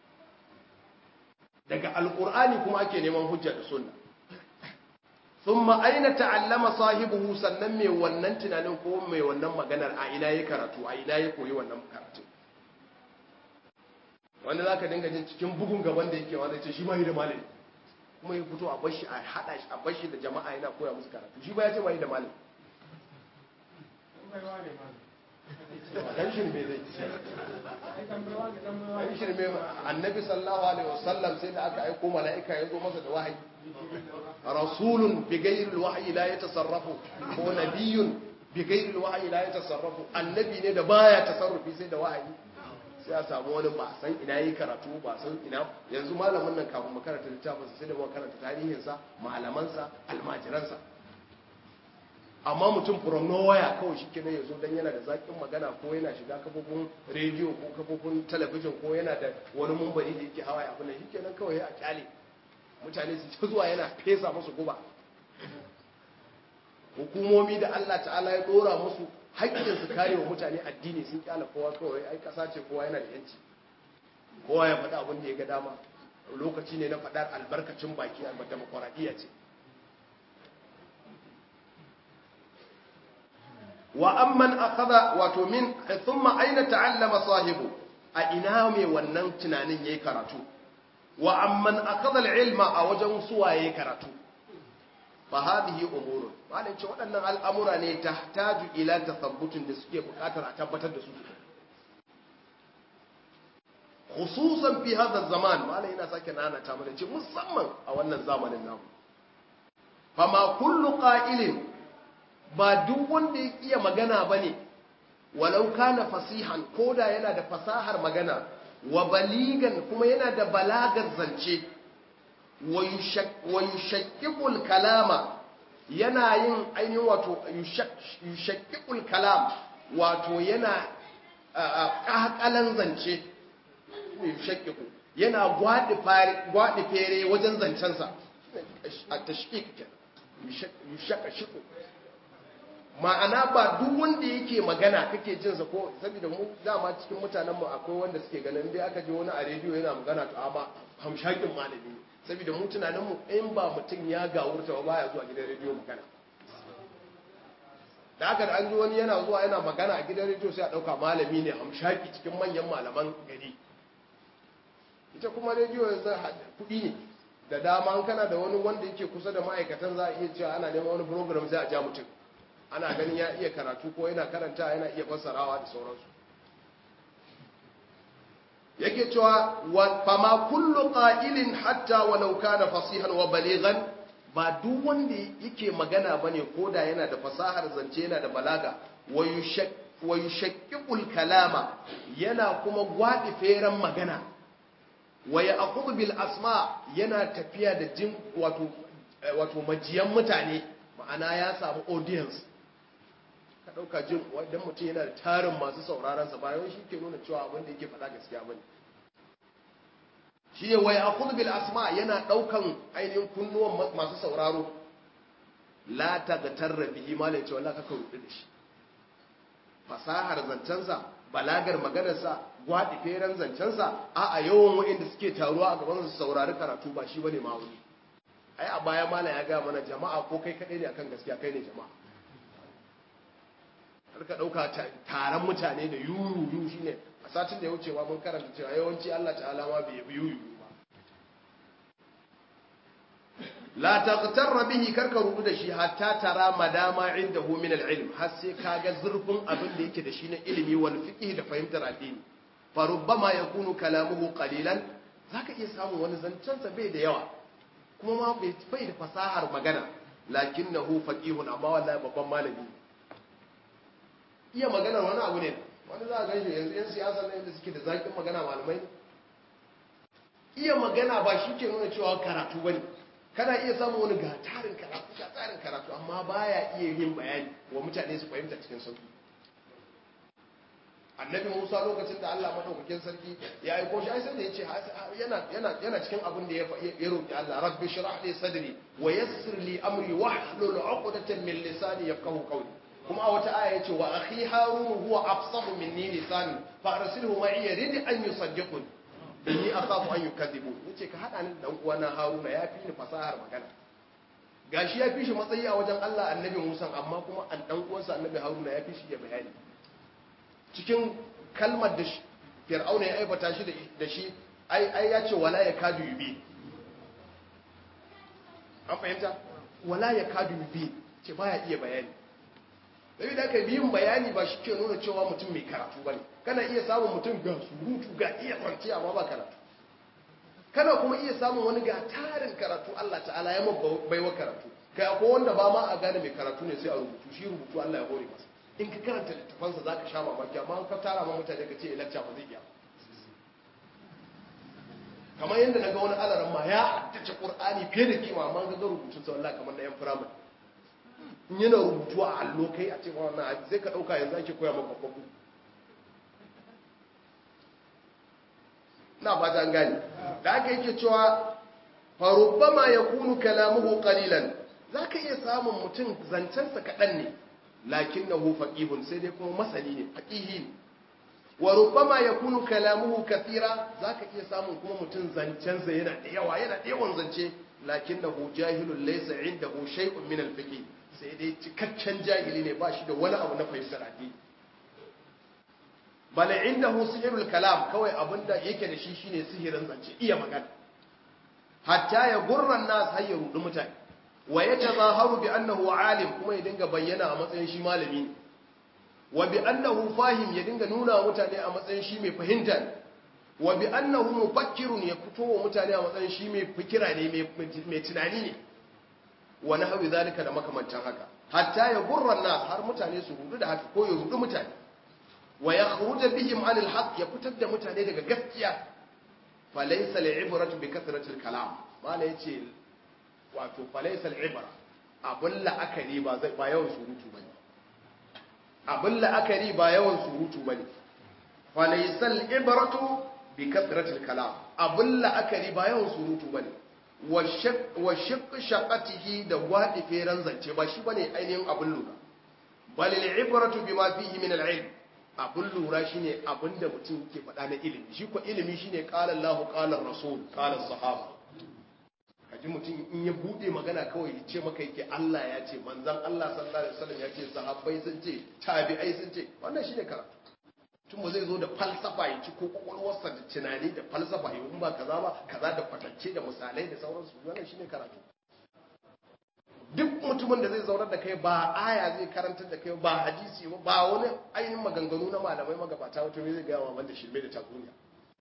daga alqur'ani kuma ake neman hujja da sunna thumma aina ta'allama sahibuhu sannan mai wannan tunanin ko mai wannan maganar a ina ya karatu a ina ya koyi wannan karatu wanda zaka dinga jin cikin bugun gaban da yake wanda ce shi ma yi da malami kuma ya fito a bashi a hada shi a bashi da jama'a yana koya musu karatu shi ba ya ce ba yi da malami dan shirme zai dan shirme annabi sallallahu alaihi wasallam sai da aka aiko mala'ika ya zo masa da wahayi rasulun bi ghairi alwahyi la yatasarrafu ko nabiyyun bi ghairi alwahyi la yatasarrafu annabi ne da baya tasarrufi sai da wahayi sai a samu wani ba san ina yi karatu ba san ina yanzu malamin nan kafin mu karanta littafin sai da mu karanta tarihinsa malamansa almajiransa amma mutum from nowhere kawai shi kenan ya zo don yana da zaƙin magana ko yana shiga kafofin rediyo ko kafofin talabijin ko yana da wani mumbari da yake hawa abin da shi kenan kawai ya kyale mutane su ta zuwa yana fesa musu guba hukumomi da Allah ta'ala ya dora musu haƙƙin su kare wa mutane addini sun kyala kowa kawai ai ƙasa ce kowa yana da yanci kowa ya faɗa abin da ya ga dama lokaci ne na faɗar albarkacin baki a demokuraɗiyya ce wa amman akhadha wato min thumma aina ta'allama sahibu a ina mai wannan tunanin yayi karatu wa amman akhadha al-ilma a wajen suwaye karatu fa hadhihi umurun malai ce waɗannan al'amura ne tahtaju ila tathabbutin da suke buƙatar a tabbatar da su khususan fi hadha zaman malai yana sake nana ta mana ce musamman a wannan zamanin namu fama kullu qa'ilin ba duk wanda ya iya magana ba ne walau kana fasihan koda yana da fasahar magana wa baligan kuma yana da balagar zance wa yushakkikul kalama yana yin ainihin wato yushakkikul kalam wato yana ƙaƙalan zance yushakkiku yana gwaɗi fere wajen zancensa a tashkik yushakashiku ma'ana ba duk wanda yake magana kake jinsa ko saboda mu dama cikin mutanen mu akwai wanda suke ganin dai aka je wani a rediyo yana magana to amma hamshakin malami ne saboda mu tunanin mu in ba mutum ya gawurta ba baya zuwa gidan rediyo magana da aka da an ji wani yana zuwa yana magana a gidan rediyo sai a dauka malami ne hamshaki cikin manyan malaman gari ita kuma rediyo yanzu kuɗi ne da dama an kana da wani wanda yake kusa da ma'aikatan za a iya cewa ana neman wani program sai a ja mutum ana ganin ya iya karatu ko yana karanta yana iya fassarawa da sauransu yake cewa fama kullu qa'ilin hatta walau kana fasihan wa balighan ba duk wanda yake magana bane koda yana da fasahar zance yana da balaga wa yushaqqiqul kalama yana kuma gwadi feran magana wa ya'khudhu bil asma yana tafiya da jin wato wato majiyan mutane ma'ana ya samu audience ka ɗauka jin waddan mutum yana da tarin masu sauraron sa bayan shi ke nuna cewa abin da yake faɗa gaskiya bane shi ne wai akhudhu bil asma yana ɗaukan ainihin kunnuwan masu sauraro la tagtarra bihi malai ce wallahi kaka rudu da shi fasahar zancensa balagar maganarsa gwaɗi feren zancensa a a yawan wa'inda suke taruwa a gaban su saurari karatu ba shi bane ma'auni ai a baya malam ya gaya mana jama'a ko kai kaɗai ne akan gaskiya kai ne jama'a ka ɗauka taron mutane da yuyuyu shi ne a satin da ya wuce ma mun karanta cewa yawanci Allah ta'ala ma bai yi yuyuyu ba la taqtarra bihi karka rubu da shi hatta tara madama indahu min al-ilm har sai kaga zurfin abin da yake da shi na ilimi wal fiqh da fahimtar addini fa rubbama yakunu kalamuhu qalilan zaka iya samun wani zancensa bai da yawa kuma ma bai da fasahar magana lakinnahu faqihun amma wallahi babban malami iya maganar wani abu ne wani za a gan shi yanzu 'yan siyasa na yadda suke da zaƙin magana malamai iya magana ba shi ke nuna cewa karatu ba ne kana iya samun wani ga tarin karatu ga tarin karatu amma baya iya yin bayani wa mutane su fahimta cikin sauki annabi musa lokacin da allah maɗaukakin sarki ya aiko shi ai sai da ya ce yana cikin abin da ya roƙi allah rabbi shirah li sadri wa yassir li amri wahlul 'uqdatan min lisani yafqahu qawli kuma a wata aya yace wa akhi harun huwa afsahu minni lisan fa arsilhu ma'i yarid an yusaddiqun inni akhafu an yukadhibu yace ka hada ni da dan uwana haruna ya fi ni fasahar magana gashi ya fi shi matsayi a wajen Allah annabi Musa amma kuma an dan uwansa annabi haruna ya fi shi ya bayani cikin kalmar da fir'auna ya aibata shi da shi ai ai yace wala yakadu yubi an fahimta wala yakadu yubi ce baya iya bayani sai da aka yin bayani ba shi ke nuna cewa mutum mai karatu ba ne kana iya samun mutum ga surutu ga iya kwanciya amma ba karatu kana kuma iya samun wani ga tarin karatu Allah ta'ala ya baiwa karatu kai akwai wanda ba ma a gane mai karatu ne sai a rubutu shi rubutu Allah ya hore masa in ka karanta littafansa za ka sha mamaki amma ka tara ma mutane ka ce lacca ba zai iya kamar yadda na ga wani alaran ma ya haddace ƙur'ani fiye da kima amma ga rubutun sa wallahi kamar na yan firamare in yana rubutu a allo kai a ce wannan aji zai ka ɗauka yanzu ake koya maka kwakwakwu na fata an gani da aka yake cewa farubbama ya kunu kalamuhu qalilan za ka iya samun mutum zancensa kaɗan ne lakin na hu faƙihun sai dai kuma masani ne faƙihi ne wa rubbama ya kunu kalamuhu kathira za ka iya samun kuma mutum zancensa yana da yawa yana da yawan zance lakin na hu jahilun laisa inda hu shay'un min al-fiqh sai dai cikakken jahili ne ba shi da wani abu na fahimtar addini bala inda hu sihirul kalam kawai abinda yake da shi shine sihirin zance iya magana hatta ya gurran nas har ya rudi mutane wa yatazaharu bi annahu alim kuma ya dinga bayyana a matsayin shi malami ne wa bi annahu fahim ya dinga nuna wa mutane a matsayin shi mai fahimta ne wa bi annahu mufakkirun ya fito wa mutane a matsayin shi mai fikira ne mai tunani ne wa nahwi zalika da makamantan haka hatta ya gurran nas har mutane su rudu da haka ko ya rudu mutane wa yakhruja bihim anil haqq ya fitar da mutane daga gaskiya fa laysa al'ibratu bi kasratil kalam mala yace wato fa laysa al'ibra abun la'akari ba zai ba yawan surutu bane abun la'akari ba yawan surutu bane fa laysa al'ibratu bi kasratil kalam abun la'akari ba yawan surutu bane wa shaq shaqatihi da wadi feran zance ba shi bane ainihin abun lura bal al'ibratu bima fihi min al'ilm abin lura shi ne abin da mutum ke faɗa na ilimi shi ko ilimi shi ne ƙalar lahu ƙalar rasul ƙalar sahaba kaji mutum in ya buɗe magana kawai ya ce maka yake Allah ya ce manzan Allah sallallahu alaihi wasallam ya ce sahabbai sun ce tabi'ai sun ce wannan shi ne karatu tun ba zai zo da falsafa ya ci ko kwakwalwarsa da tunani da falsafa ya ba kaza ba kaza da kwatance da misalai da sauransu wannan shi ne karatu duk mutumin da zai zaunar da kai ba aya zai karantar da kai ba hadisi ba ba wani ainihin maganganu na malamai magabata wato zai gaya wa da shirme da tatsuniya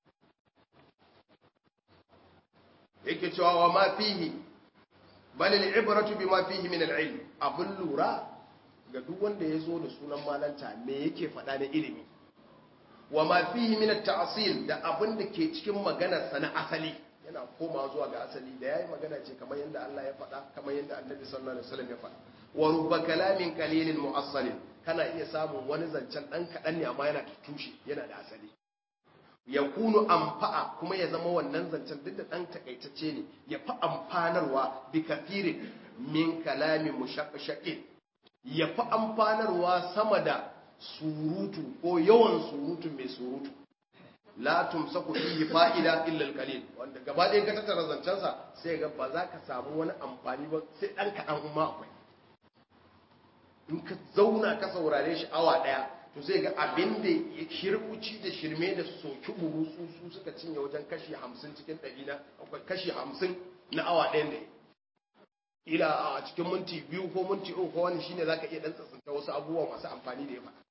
yake cewa wa ma fihi bal al-ibratu bima fihi min al-ilm abun lura ga duk wanda ya zo da sunan malanta me yake faɗa na ilimi wa ma fihi min at-ta'sil da abin da ke cikin maganar sa na asali yana koma zuwa ga asali da yayi magana ce kamar yadda Allah ya faɗa kamar yadda Annabi sallallahu alaihi wasallam ya faɗa wa rubba kalamin qalilin mu'assalin kana iya samun wani zancen dan kadan ne amma yana da tushe yana da asali yakunu amfa'a kuma ya zama wannan zancen duk da dan takaitacce ne ya fi amfanarwa bi kafirin min kalamin mushaqqaqin ya fi amfanarwa sama da surutu ko yawan surutu mai surutu la tumsaku fihi fa'ida illa al-qalil wanda gaba ɗaya ka tattara zancensa sai ga ba za ka samu wani amfani ba sai dan kaɗan umma akwai in ka zauna ka saurare shi awa ɗaya to sai ga abin da ya shirkuci da shirme da soki buru su su suka cinye wajen kashi hamsin cikin ɗari na kashi hamsin na awa ɗayan da ila a cikin minti biyu ko minti uku ko wani shine zaka iya dan tsatsanta wasu abubuwa masu amfani da ya faɗa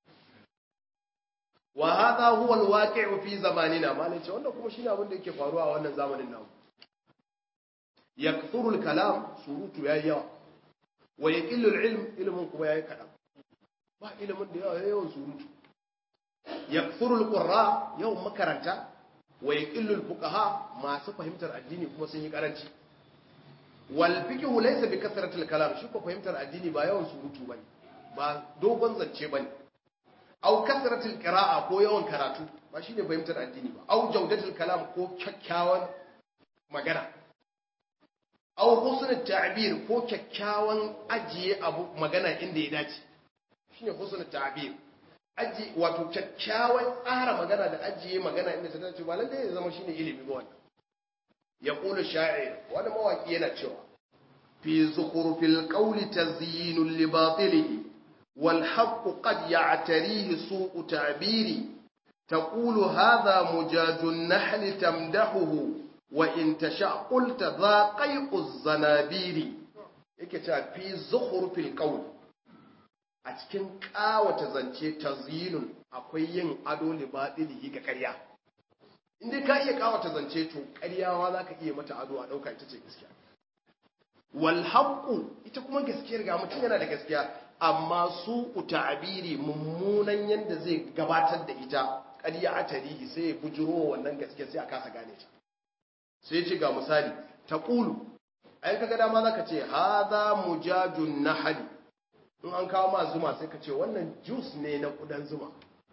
wa hadha huwa alwaqi'u fi zamanina malai ce wannan kuma shine abin da yake faruwa a wannan zamanin namu yakthuru alkalam surutu yayi yawa wa yaqillu alilm ilmun kuma yayi kadan ba ilimin da yawa yawan surutu yakthuru alqurra yawan makaranta wa yaqillu alfuqaha masu fahimtar addini kuma sun yi karanci wal fiqhu laysa bi kasratil kalam shi ko fahimtar addini ba yawan surutu bane ba dogon zance bane au kasratil qira'a ko yawan karatu ba shine fahimtar addini ba au jawdatul kalam ko kyakkyawan magana au husnul ta'bir ko kyakkyawan ajiye abu magana inda ya dace shine husnul ta'bir aji wato kyakkyawan tsara magana da ajiye magana inda ta dace ba lalle ya zama shine ilimi ba wannan يقول الشاعر وانا مواكي yana cewa في زخرف القول تزيين لباطله والحق قد يعتريه سوء تعبيري تقول هذا مجاج النحل تمدحه وإن تشاء قلت ذا قيء الزنابير yake cewa fi zukhrufil qawl a cikin kawata zance tazyinun akwai yin ado libadilihi ga ƙarya in dai ka iya kawata zance to ƙaryawa za ka iya mata ado a ɗauka ita ce gaskiya wal haqqu ita kuma gaskiyar ga mutum yana da gaskiya amma su ta'abiri mummunan yanda zai gabatar da ita ƙarya a tarihi sai ya bujiro wannan gaskiya sai a kasa gane ta sai ce ga misali taqulu ai kaga dama zaka ce hadha mujajun nahli in an kawo ma zuma sai ka ce wannan juice ne na kudan zuma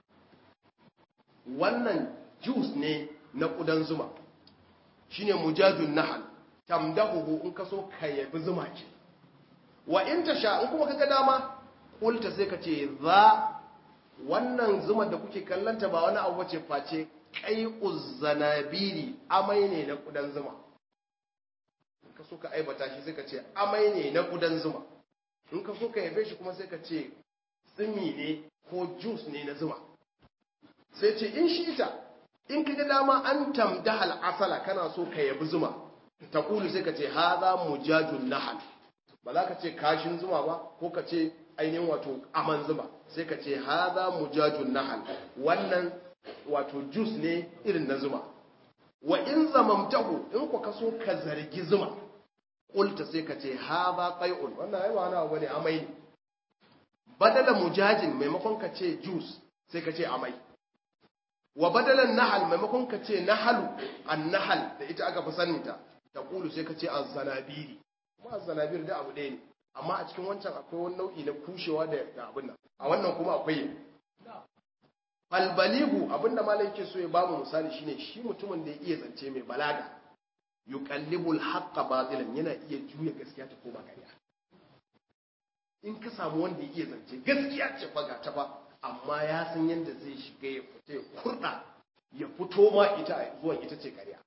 wannan juice ne na kudan zuma shine mujajun nahl tamdahu in ka so ka yabi zuma ce wa in tasha in kuma kaga dama kulta sai ka ce za wannan zuma da kuke kallanta ba wani abu bace face kai uzzanabiri amai ne na kudan zuma in ka so ka aibata shi sai ka ce amai ne na kudan zuma in ka so ka yabe shi kuma sai ka ce tsimi ne ko juice ne na zuma sai ce in shi ita in ka ga dama an tamdahal asala kana so ka yabi zuma ta kulu sai ka ce haza mujajun nahal ba za ka ce kashin zuma ba ko ka ce ainihin wato aman zuma sai ka ce haza mujajun nahal wannan wato juice ne irin na zuma wa in zamamtahu in ku ka so ka zargi zuma kulta sai ka ce haza qai'un wannan ai ba wani abu bane amai ne badala mujajin maimakon ka ce juice sai ka ce amai wa badalan nahal maimakon ka ce nahalu an nahal da ita aka fi saninta ta kulu sai ka ce azzanabiri kuma azzanabiri da abu ɗaya ne amma a cikin wancan akwai wani nau'i na kushewa da abin nan a wannan kuma akwai albaligu abinda malam yake so ya bamu misali shine shi mutumin da ya iya zance mai balaga yuqallibul haqqa batilan yana iya juya gaskiya ta koma ƙarya in ka samu wanda ya iya zance gaskiya ce fa ga ta ba amma ya san yadda zai shiga ya fita ya kurɗa ya fito ma ita zuwan ita ce ƙarya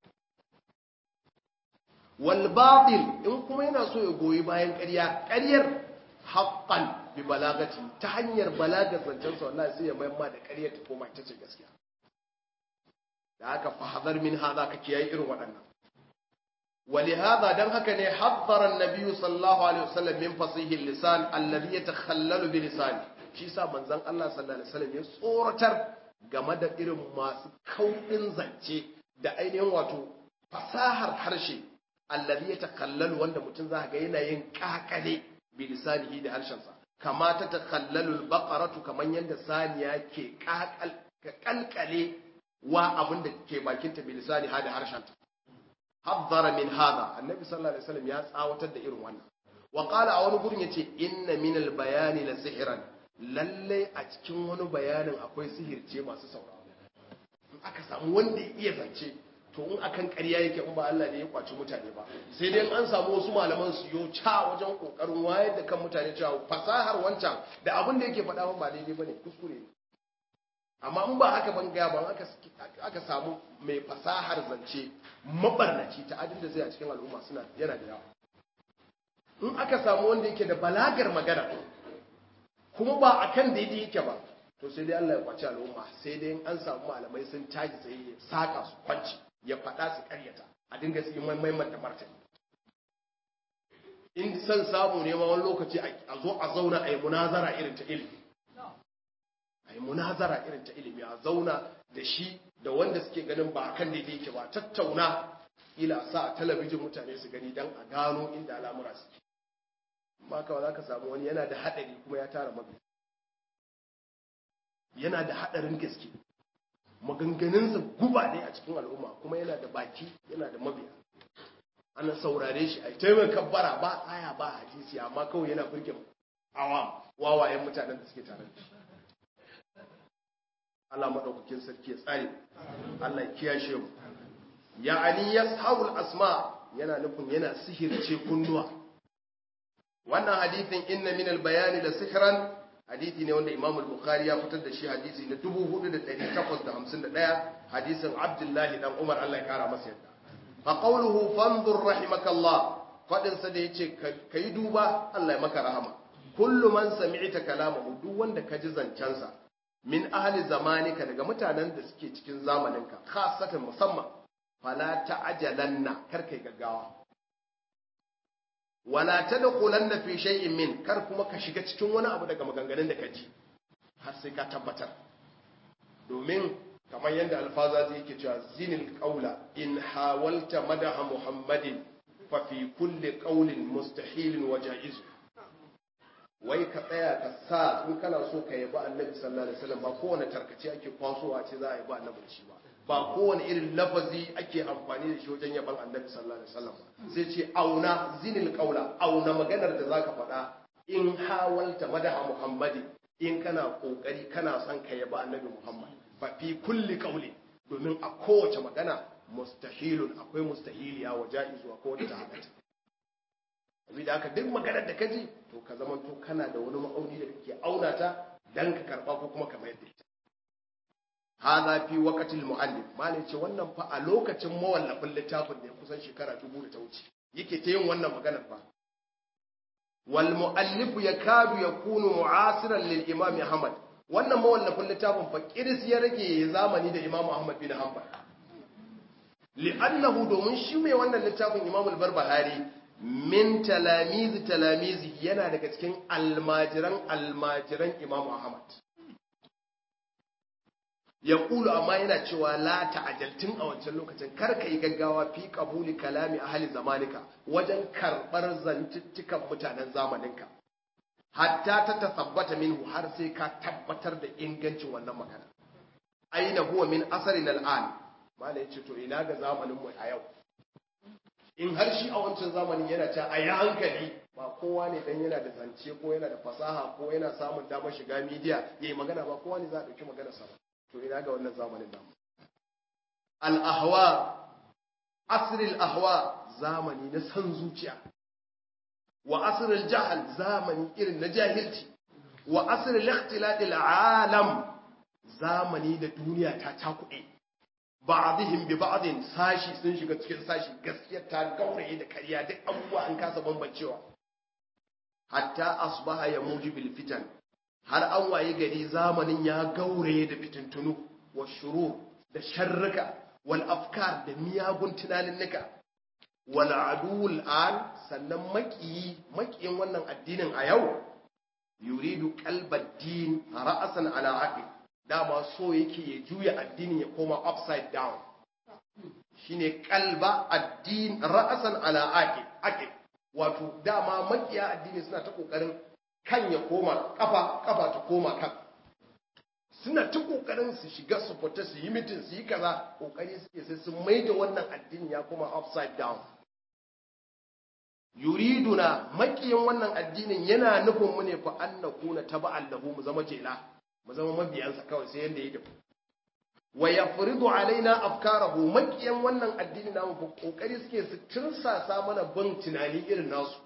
wal batil in kuma yana so ya goyi bayan ƙarya ƙaryar haqqan bi balagati ta hanyar balagar zancen sa wallahi sai ya mayar ma da ƙaryar ta koma ita ce gaskiya da haka fa hadar min hada ka kiyaye irin waɗannan ولهذا دم هكذا حذر النبي صلى الله عليه وسلم من فصيح اللسان الذي يتخلل بلسانه shi sa manzon Allah sallallahu alaihi wasallam ya tsoratar game da irin masu kauɗin zance da ainihin wato fasahar harshe allazi ya takallalu wanda mutum za ga yana yin kakale bi lisanihi da harshensa kama ta takallalu albaqaratu kaman yanda saniya ke kakal kalkale wa abin da ke bakinta bi lisaniha da harshenta haddara min hada annabi sallallahu alaihi wasallam ya tsawatar da irin wannan wa qala a wani gurin yace inna min albayani la sihran lalle a cikin wani bayanin akwai sihirce masu sauraro in aka samu wanda ya iya zance to in akan ƙarya yake in ba Allah ne ya kwaci mutane ba sai dai an samu wasu malaman su yo ca wajen kokarin wayar da kan mutane cewa fasahar wancan da abin da yake faɗa ba daidai bane kuskure ne amma in ba haka ban gaya ban aka samu mai fasahar zance mabarnaci ta adin da zai a cikin al'umma suna yana da yawa in aka samu wanda yake da balagar magana kuma ba a kan daidai yake ba to sai dai Allah ya kwaci al'umma sai dai an samu malamai sun caji tsaye ya saka su kwanci ya faɗa su karyata a dinga su yi maimaita martani in san samu ne ma wani lokaci a zo a zauna a yi munazara irin ta ilimi a yi munazara irin ta ilimi a zauna da shi da wanda suke ganin ba kan daidai yake ba tattauna ila sa a talabijin mutane su gani don a gano inda al'amura suke amma kawai za ka samu wani yana da haɗari kuma ya tara mabi yana da haɗarin gaske maganganunsa guba ne a cikin al'umma kuma yana da baki yana da mabiya ana saurare shi a taimaka bara ba aya ba hadisi amma kawai yana burge awam wawayen mutanen da suke tare da shi Allah maɗaukakin sarki ya tsare Allah ya kiyashe mu ya'ani yashabul asma yana nufin yana sihirce kunnuwa wannan hadithin inna min al-bayan la sihran hadithi ne wanda Imam al-Bukhari ya fitar da shi hadisi na 4851 hadisin Abdullahi dan Umar Allah ya kara masa yadda fa qawluhu fanzur rahimakallah fadin sa da yace kai duba Allah ya maka rahama kullu man sami'ta kalamahu duk wanda ka ji zancensa min ahli zamanika daga mutanen da suke cikin zamaninka khasatan musamman fala ta'jalanna kar kai gaggawa wala tadkhulanna fi shay'in min kar kuma ka shiga cikin wani abu daga maganganun da ka ji har sai ka tabbatar domin kamar yadda alfaza zai yake cewa zinil qawla in hawalta madaha muhammadin fa fi kulli qawlin mustahilin wa jaiz wai ka tsaya ka sa in kana so ka yabi annabi sallallahu alaihi wasallam ba kowane tarkace ake kwasowa ce za a yabi annabi shi ba ba kowane irin lafazi ake amfani da shi wajen yaban annabi sallallahu alaihi wasallam sai ce auna zinil qawla auna maganar da zaka faɗa in hawalta madaha muhammadin in kana kokari kana son ka yabi annabi muhammad fa fi kulli qawli domin a kowace magana mustahilun akwai mustahiliya wa ja'izu ko da halatta da haka duk maganar da kaji to ka zama to kana da wani ma'auni da kake auna ta dan ka karba ko kuma ka mayar da ita hadha fi waqtil muallif malai ce wannan fa a lokacin mawallafin littafin da ya kusan shekara dubu da ta wuce yake ta yin wannan maganar fa wal muallif yakadu yakunu mu'asiran lil imam ahmad wannan mawallafin littafin fa kiris ya rage zamani da imam ahmad bin hanbal li'annahu domin shi mai wannan littafin imam al-barbahari min talamizi talamizi yana daga cikin almajiran almajiran imam ahmad ya kulu amma yana cewa la ta'ajaltun a wancan lokacin kar ka yi gaggawa fi qabuli kalami ahli zamanika wajen karbar zantuttukan mutanen zamaninka hatta ta tasabbata minhu har sai ka tabbatar da ingancin wannan magana aina huwa min asarin al'an malai yace to ina ga zamanin mu a yau in har shi a wancan zamanin yana cewa a yi hankali ba kowa ne dan yana da zance ko yana da fasaha ko yana samun damar shiga midiya yayi magana ba kowa ne za a dauki magana sa to ina ga wannan zamanin namu al-ahwa asril ahwa zamani na san zuciya wa asril jahal zamani irin na jahilci wa asril ikhtilatil alam zamani da duniya ta cakuɗe ba'dihim bi ba'din sashi sun shiga cikin sashi gaskiyar ta gauraye da kariya duk abubuwa an kasa bambancewa hatta asbaha ya mujibil fitan har an waye gari zamanin ya gauraye da fitintunu wa shurur da sharrika wal afkar da miyagun tunaninnika wal aduwul an sannan makiyi makiyin wannan addinin a yau yuridu qalbad din ra'asan ala aqil dama so yake ya juya addini ya koma upside down shine kalba addin ra'asan ala aqil aqil wato dama makiya addini suna ta kokarin kan ya koma kafa kafa ta koma kan suna ta kokarin su shiga su fita su yi mitin su yi kaza kokari suke sai sun maida wannan addini ya koma upside down yuriduna makiyin wannan addinin yana nufin mu ne fa annakuna taba'an lahu mu zama jela mu zama mabiyansa kawai sai yanda ya tafi wa yafridu alaina afkarahu makiyan wannan addini namu fa kokari suke su tirsasa mana bin tunani irin nasu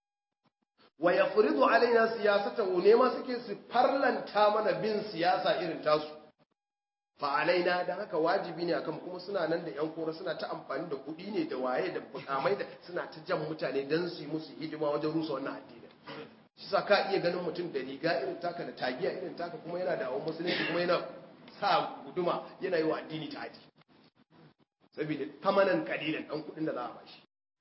wa yafridu alaina siyasatahu ne ma suke su farlanta mana bin siyasa irin tasu fa alaina dan haka wajibi ne akan kuma suna nan da yan kora suna ta amfani da kuɗi ne da waye da bukamai da suna ta jan mutane dan su yi musu hidima wajen rusa wannan addini shi sa ka iya ganin mutum da riga irin taka da tagiya irin taka kuma yana da awon musulunci kuma yana sa guduma yana yi wa addini ta haji saboda tamanan kalilan dan kudin da za a bashi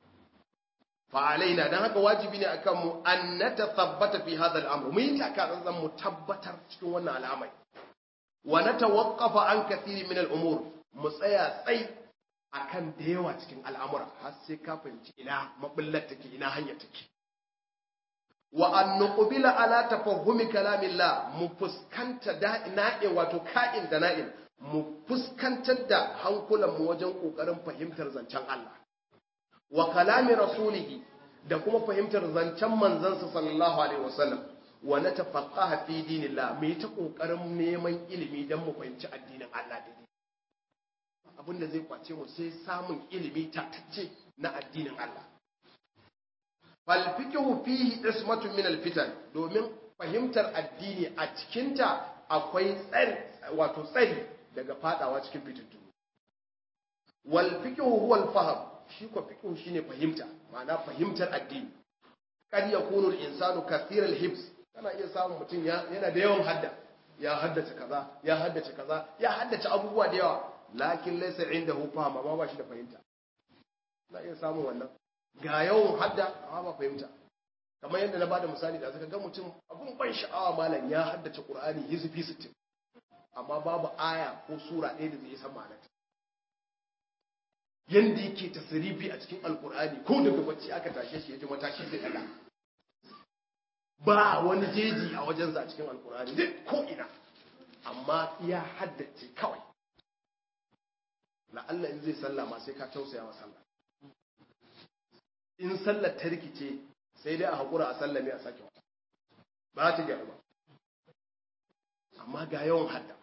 fa alaina dan haka wajibi ne akan mu an natathabbata fi hadha al-amr mu yi taka tsantsan mu tabbatar cikin wannan al'amari wa natawaqqafa an kathiri min al-umur mu tsaya tsai akan da yawa cikin al'amura har sai ka fahimci ina mabillar take ina hanyar take wa an nuqbila ala tafahumi kalamillah mu fuskanta da na'in wato ka'in da na'in mu fuskantar da hankulan mu wajen kokarin fahimtar zancen Allah wa kalami rasulihi da kuma fahimtar zancen manzansa sallallahu alaihi wasallam wa natafaqaha fi dinillah mu yi ta kokarin neman ilimi dan mu fahimci addinin Allah daidai abin da zai kwace mu sai samun ilimi tatacce na addinin Allah falfikihu fihi ismatun min alfitan domin fahimtar addini a cikinta akwai tsari wato tsari daga fadawa cikin fitintu wal fikihu huwa al fahm shi ko fikihu shine fahimta ma'ana fahimtar addini kad yakunu al insanu kathira al hibs kana iya samun mutum yana da yawan hadda ya haddace kaza ya haddace kaza ya haddace abubuwa da yawa lakin laysa indahu fahm amma ba shi da fahimta na iya samun wannan ga yawan hadda amma ba fahimta kamar yadda na bada misali da zaka ga mutum abun ban sha'awa malam ya haddace qur'ani hizfi 60 amma babu aya ko sura ɗaya da zai san ma'anarta yanda yake tasrifi a cikin alqur'ani ko daga bacci aka tashe shi yaji matashi zai daga ba wani jeji a wajensa a cikin alqur'ani duk ko ina amma ya haddace kawai la'alla in zai sallah ma sai ka tausaya wa sallah in sallar ta rikice sai dai a haƙura a sallame a sake wata ba ta gyaru ba amma ga yawan hadda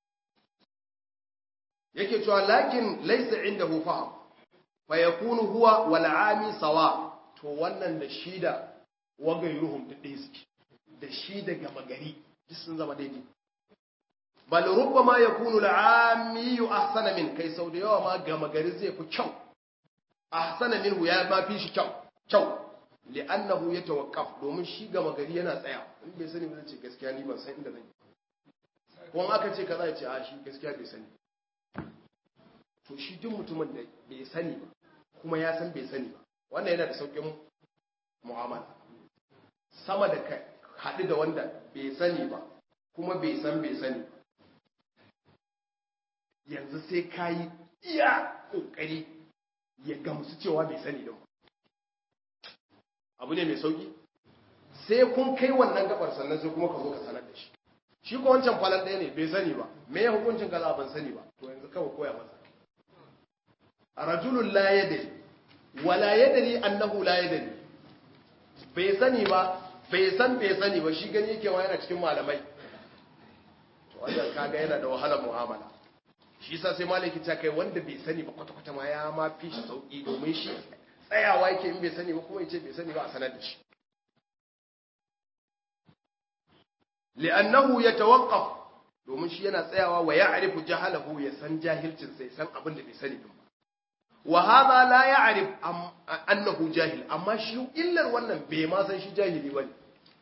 yake cewa lakin laisa inda hu faham fa yakunu huwa wal ami sawa to wannan da shi da wagayruhum da ɗaya suke da shi da gama gari duk sun zama daidai bal rubbama yakunu al-ami ahsana min kai sau da yawa ma gama gari zai fi kyau ahsana minhu ya ma fi shi kyau kyau li'annahu yatawaqqaf domin shi gama gari yana tsaya in bai sani ba zai ce gaskiya ni ban san inda zan yi ko aka ce kaza ya ce a shi gaskiya bai sani to shi duk mutumin da bai sani ba kuma ya san bai sani ba wannan yana da saukin mu'amala sama da ka haɗu da wanda bai sani ba kuma bai san bai sani ba yanzu sai ka yi iya ƙoƙari ya gamsu cewa bai sani din ba abu ne mai sauki sai kun kai wannan gabar sannan sai kuma ka zo ka sanar da shi shi ko wancan falan ɗaya ne bai sani ba me ya hukuncin kaza ban sani ba to yanzu kawai koya masa rajulun la yadri wala yadri annahu la yadri bai sani ba bai san bai sani ba shi gani yake wa yana cikin malamai to wannan kaga yana da wahalar mu'amala shi yasa sai malaki ta kai wanda bai sani ba kwata kwata ma ya ma fi shi sauki domin shi tsayawa yake in bai sani ba kuma yace bai sani ba a sanar da shi li'annahu yatawaqqaf domin shi yana tsayawa wa ya'rifu jahalahu ya san jahilcin sai san abin da bai sani din ba wa hadha la ya'rif annahu jahil amma shi illar wannan bai ma san shi jahili bane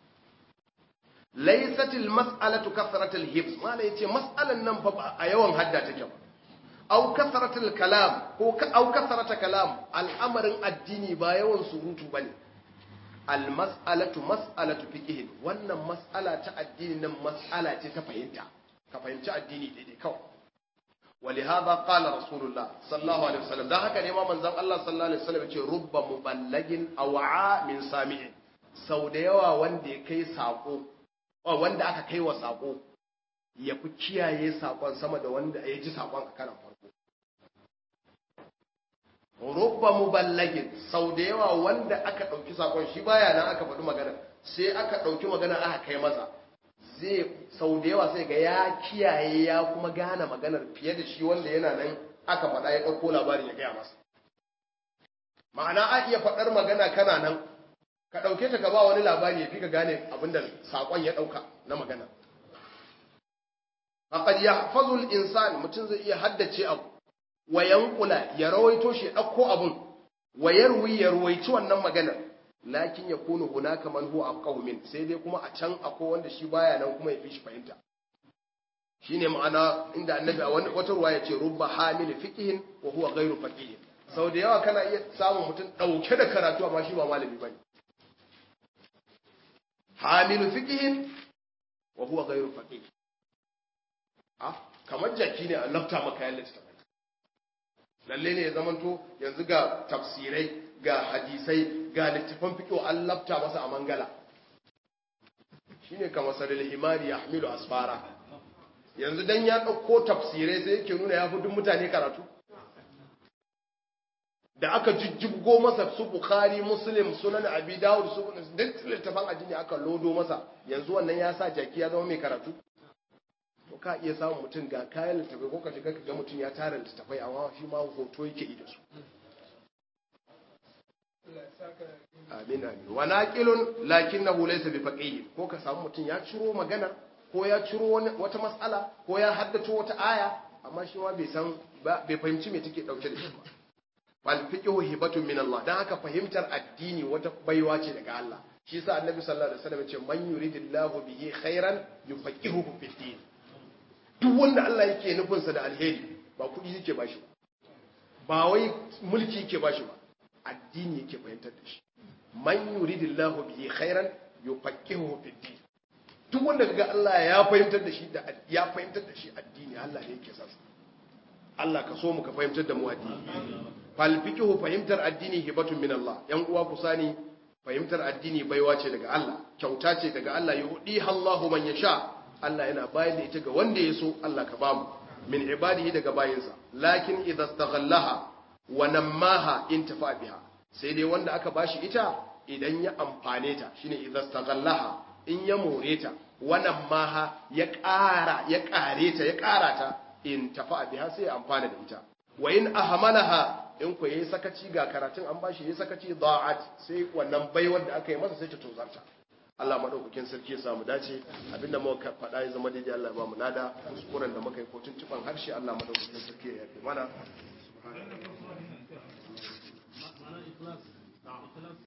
laysat al mas'alatu kathrat al hifz mala yace mas'alan nan fa a yawan hadda take ba aw kathrat al kalam ko aw kathrat kalam al'amarin addini ba yawan surutu bane al mas'alatu mas'alatu fiqh wannan mas'ala ta addini nan mas'ala ce ta fahimta ka fahimci addini daidai kawai ولهذا قال رسول الله صلى الله عليه وسلم ده haka ne ma manzon Allah sallallahu alaihi wasallam yace rubba muballagin aw'a min sami'in sau da yawa wanda ya kai sako wanda aka kai wa sako ya fi kiyaye sakon sama da wanda ya ji sakon a karan farko rubba muballagin sau da yawa wanda aka dauki sakon shi baya nan aka faɗi magana sai aka dauki magana aka kai masa zai sau da yawa sai ga ya kiyaye ya kuma gane maganar fiye da shi wanda yana nan aka faɗa ya ɗauko labarin ya gaya masa ma'ana a iya faɗar magana kana nan ka ɗauke ta ka ba wani labari ya fi ka gane abin da saƙon ya ɗauka na magana faƙad ya fazul insan mutum zai iya haddace abu wa yankula ya rawaito shi ɗauko abun wa yarwi ya ruwaici wannan maganar lakin ya kunu hunaka man huwa afqahu min sai dai kuma a can akwai wanda shi baya nan kuma ya fi shi fahimta shine ma'ana inda annabi a wani wata ruwa yace rubba hamil fiqhin wa huwa ghairu faqih sau da yawa kana iya samun mutum dauke da karatu amma shi ba malami bane hamil fiqhin wa huwa ghairu faqih ah kamar jaki ne a lafta maka yalla ta lalle ne ya zamanto yanzu ga tafsirai ga hadisai ga littafan fiƙo an lafta masa a mangala shi ne kama sarari himari ya hamilu asfara yanzu don ya ɗauko tafsirai sai yake nuna ya fi duk mutane karatu da aka jijjibgo masa su bukari muslim sunan abi dawud su duk littafan addini aka lodo masa yanzu wannan ya sa jaki ya zama mai karatu to ka iya samun mutum ga kayan littafai ko ka shiga ka ga mutum ya tara littafai amma shi ma hoto yake yi da su amin amin wa naqilun lakinnahu laysa bi faqih ko ka samu mutum ya ciro magana ko ya ciro wata mas'ala ko ya haddace wata aya amma shi ma bai san bai fahimci me take dauke da shi ba wal fiqhu hibatun min Allah dan haka fahimtar addini wata baiwa ce daga Allah shi yasa annabi sallallahu alaihi wasallam ya ce man yuridillahu bihi khairan yufaqihuhu fid din duk wanda Allah yake nufin sa da alheri ba kudi yake bashi ba ba wai mulki yake bashi ba addini yake fahimtar da shi man yuridillahu bihi khairan yufaqihuhu fid din duk wanda kaga Allah ya fahimtar da shi da ya fahimtar da shi addini Allah ne yake sasa Allah ka so mu ka fahimtar da mu addini fal fiqhu fahimtar addini hibatun min Allah yan uwa ku sani fahimtar addini baiwa ce daga Allah kyauta ce daga Allah yuhdi Allahu man yasha Allah yana bayar da ita ga wanda ya so Allah ka bamu min ibadihi daga bayinsa lakin idza staghallaha wa nammaha intafa biha sai dai wanda aka bashi ita idan ya amfane ta shine idza staghallaha in ya more ta wannan maha ya ƙara ya ƙare ta ya ƙara ta in tafa biha sai ya amfana da ita wa in ahmalaha in ku yayi sakaci ga karatun an bashi yayi sakaci da'at sai wannan baiwar da aka yi masa sai ta tozarta Allah madaukakin sarki ya samu dace abinda muka faɗa ya zama daidai Allah ya ba mu lada kuskuren da muka yi ko tuntuban harshe Allah madaukakin sarki ya yafe mana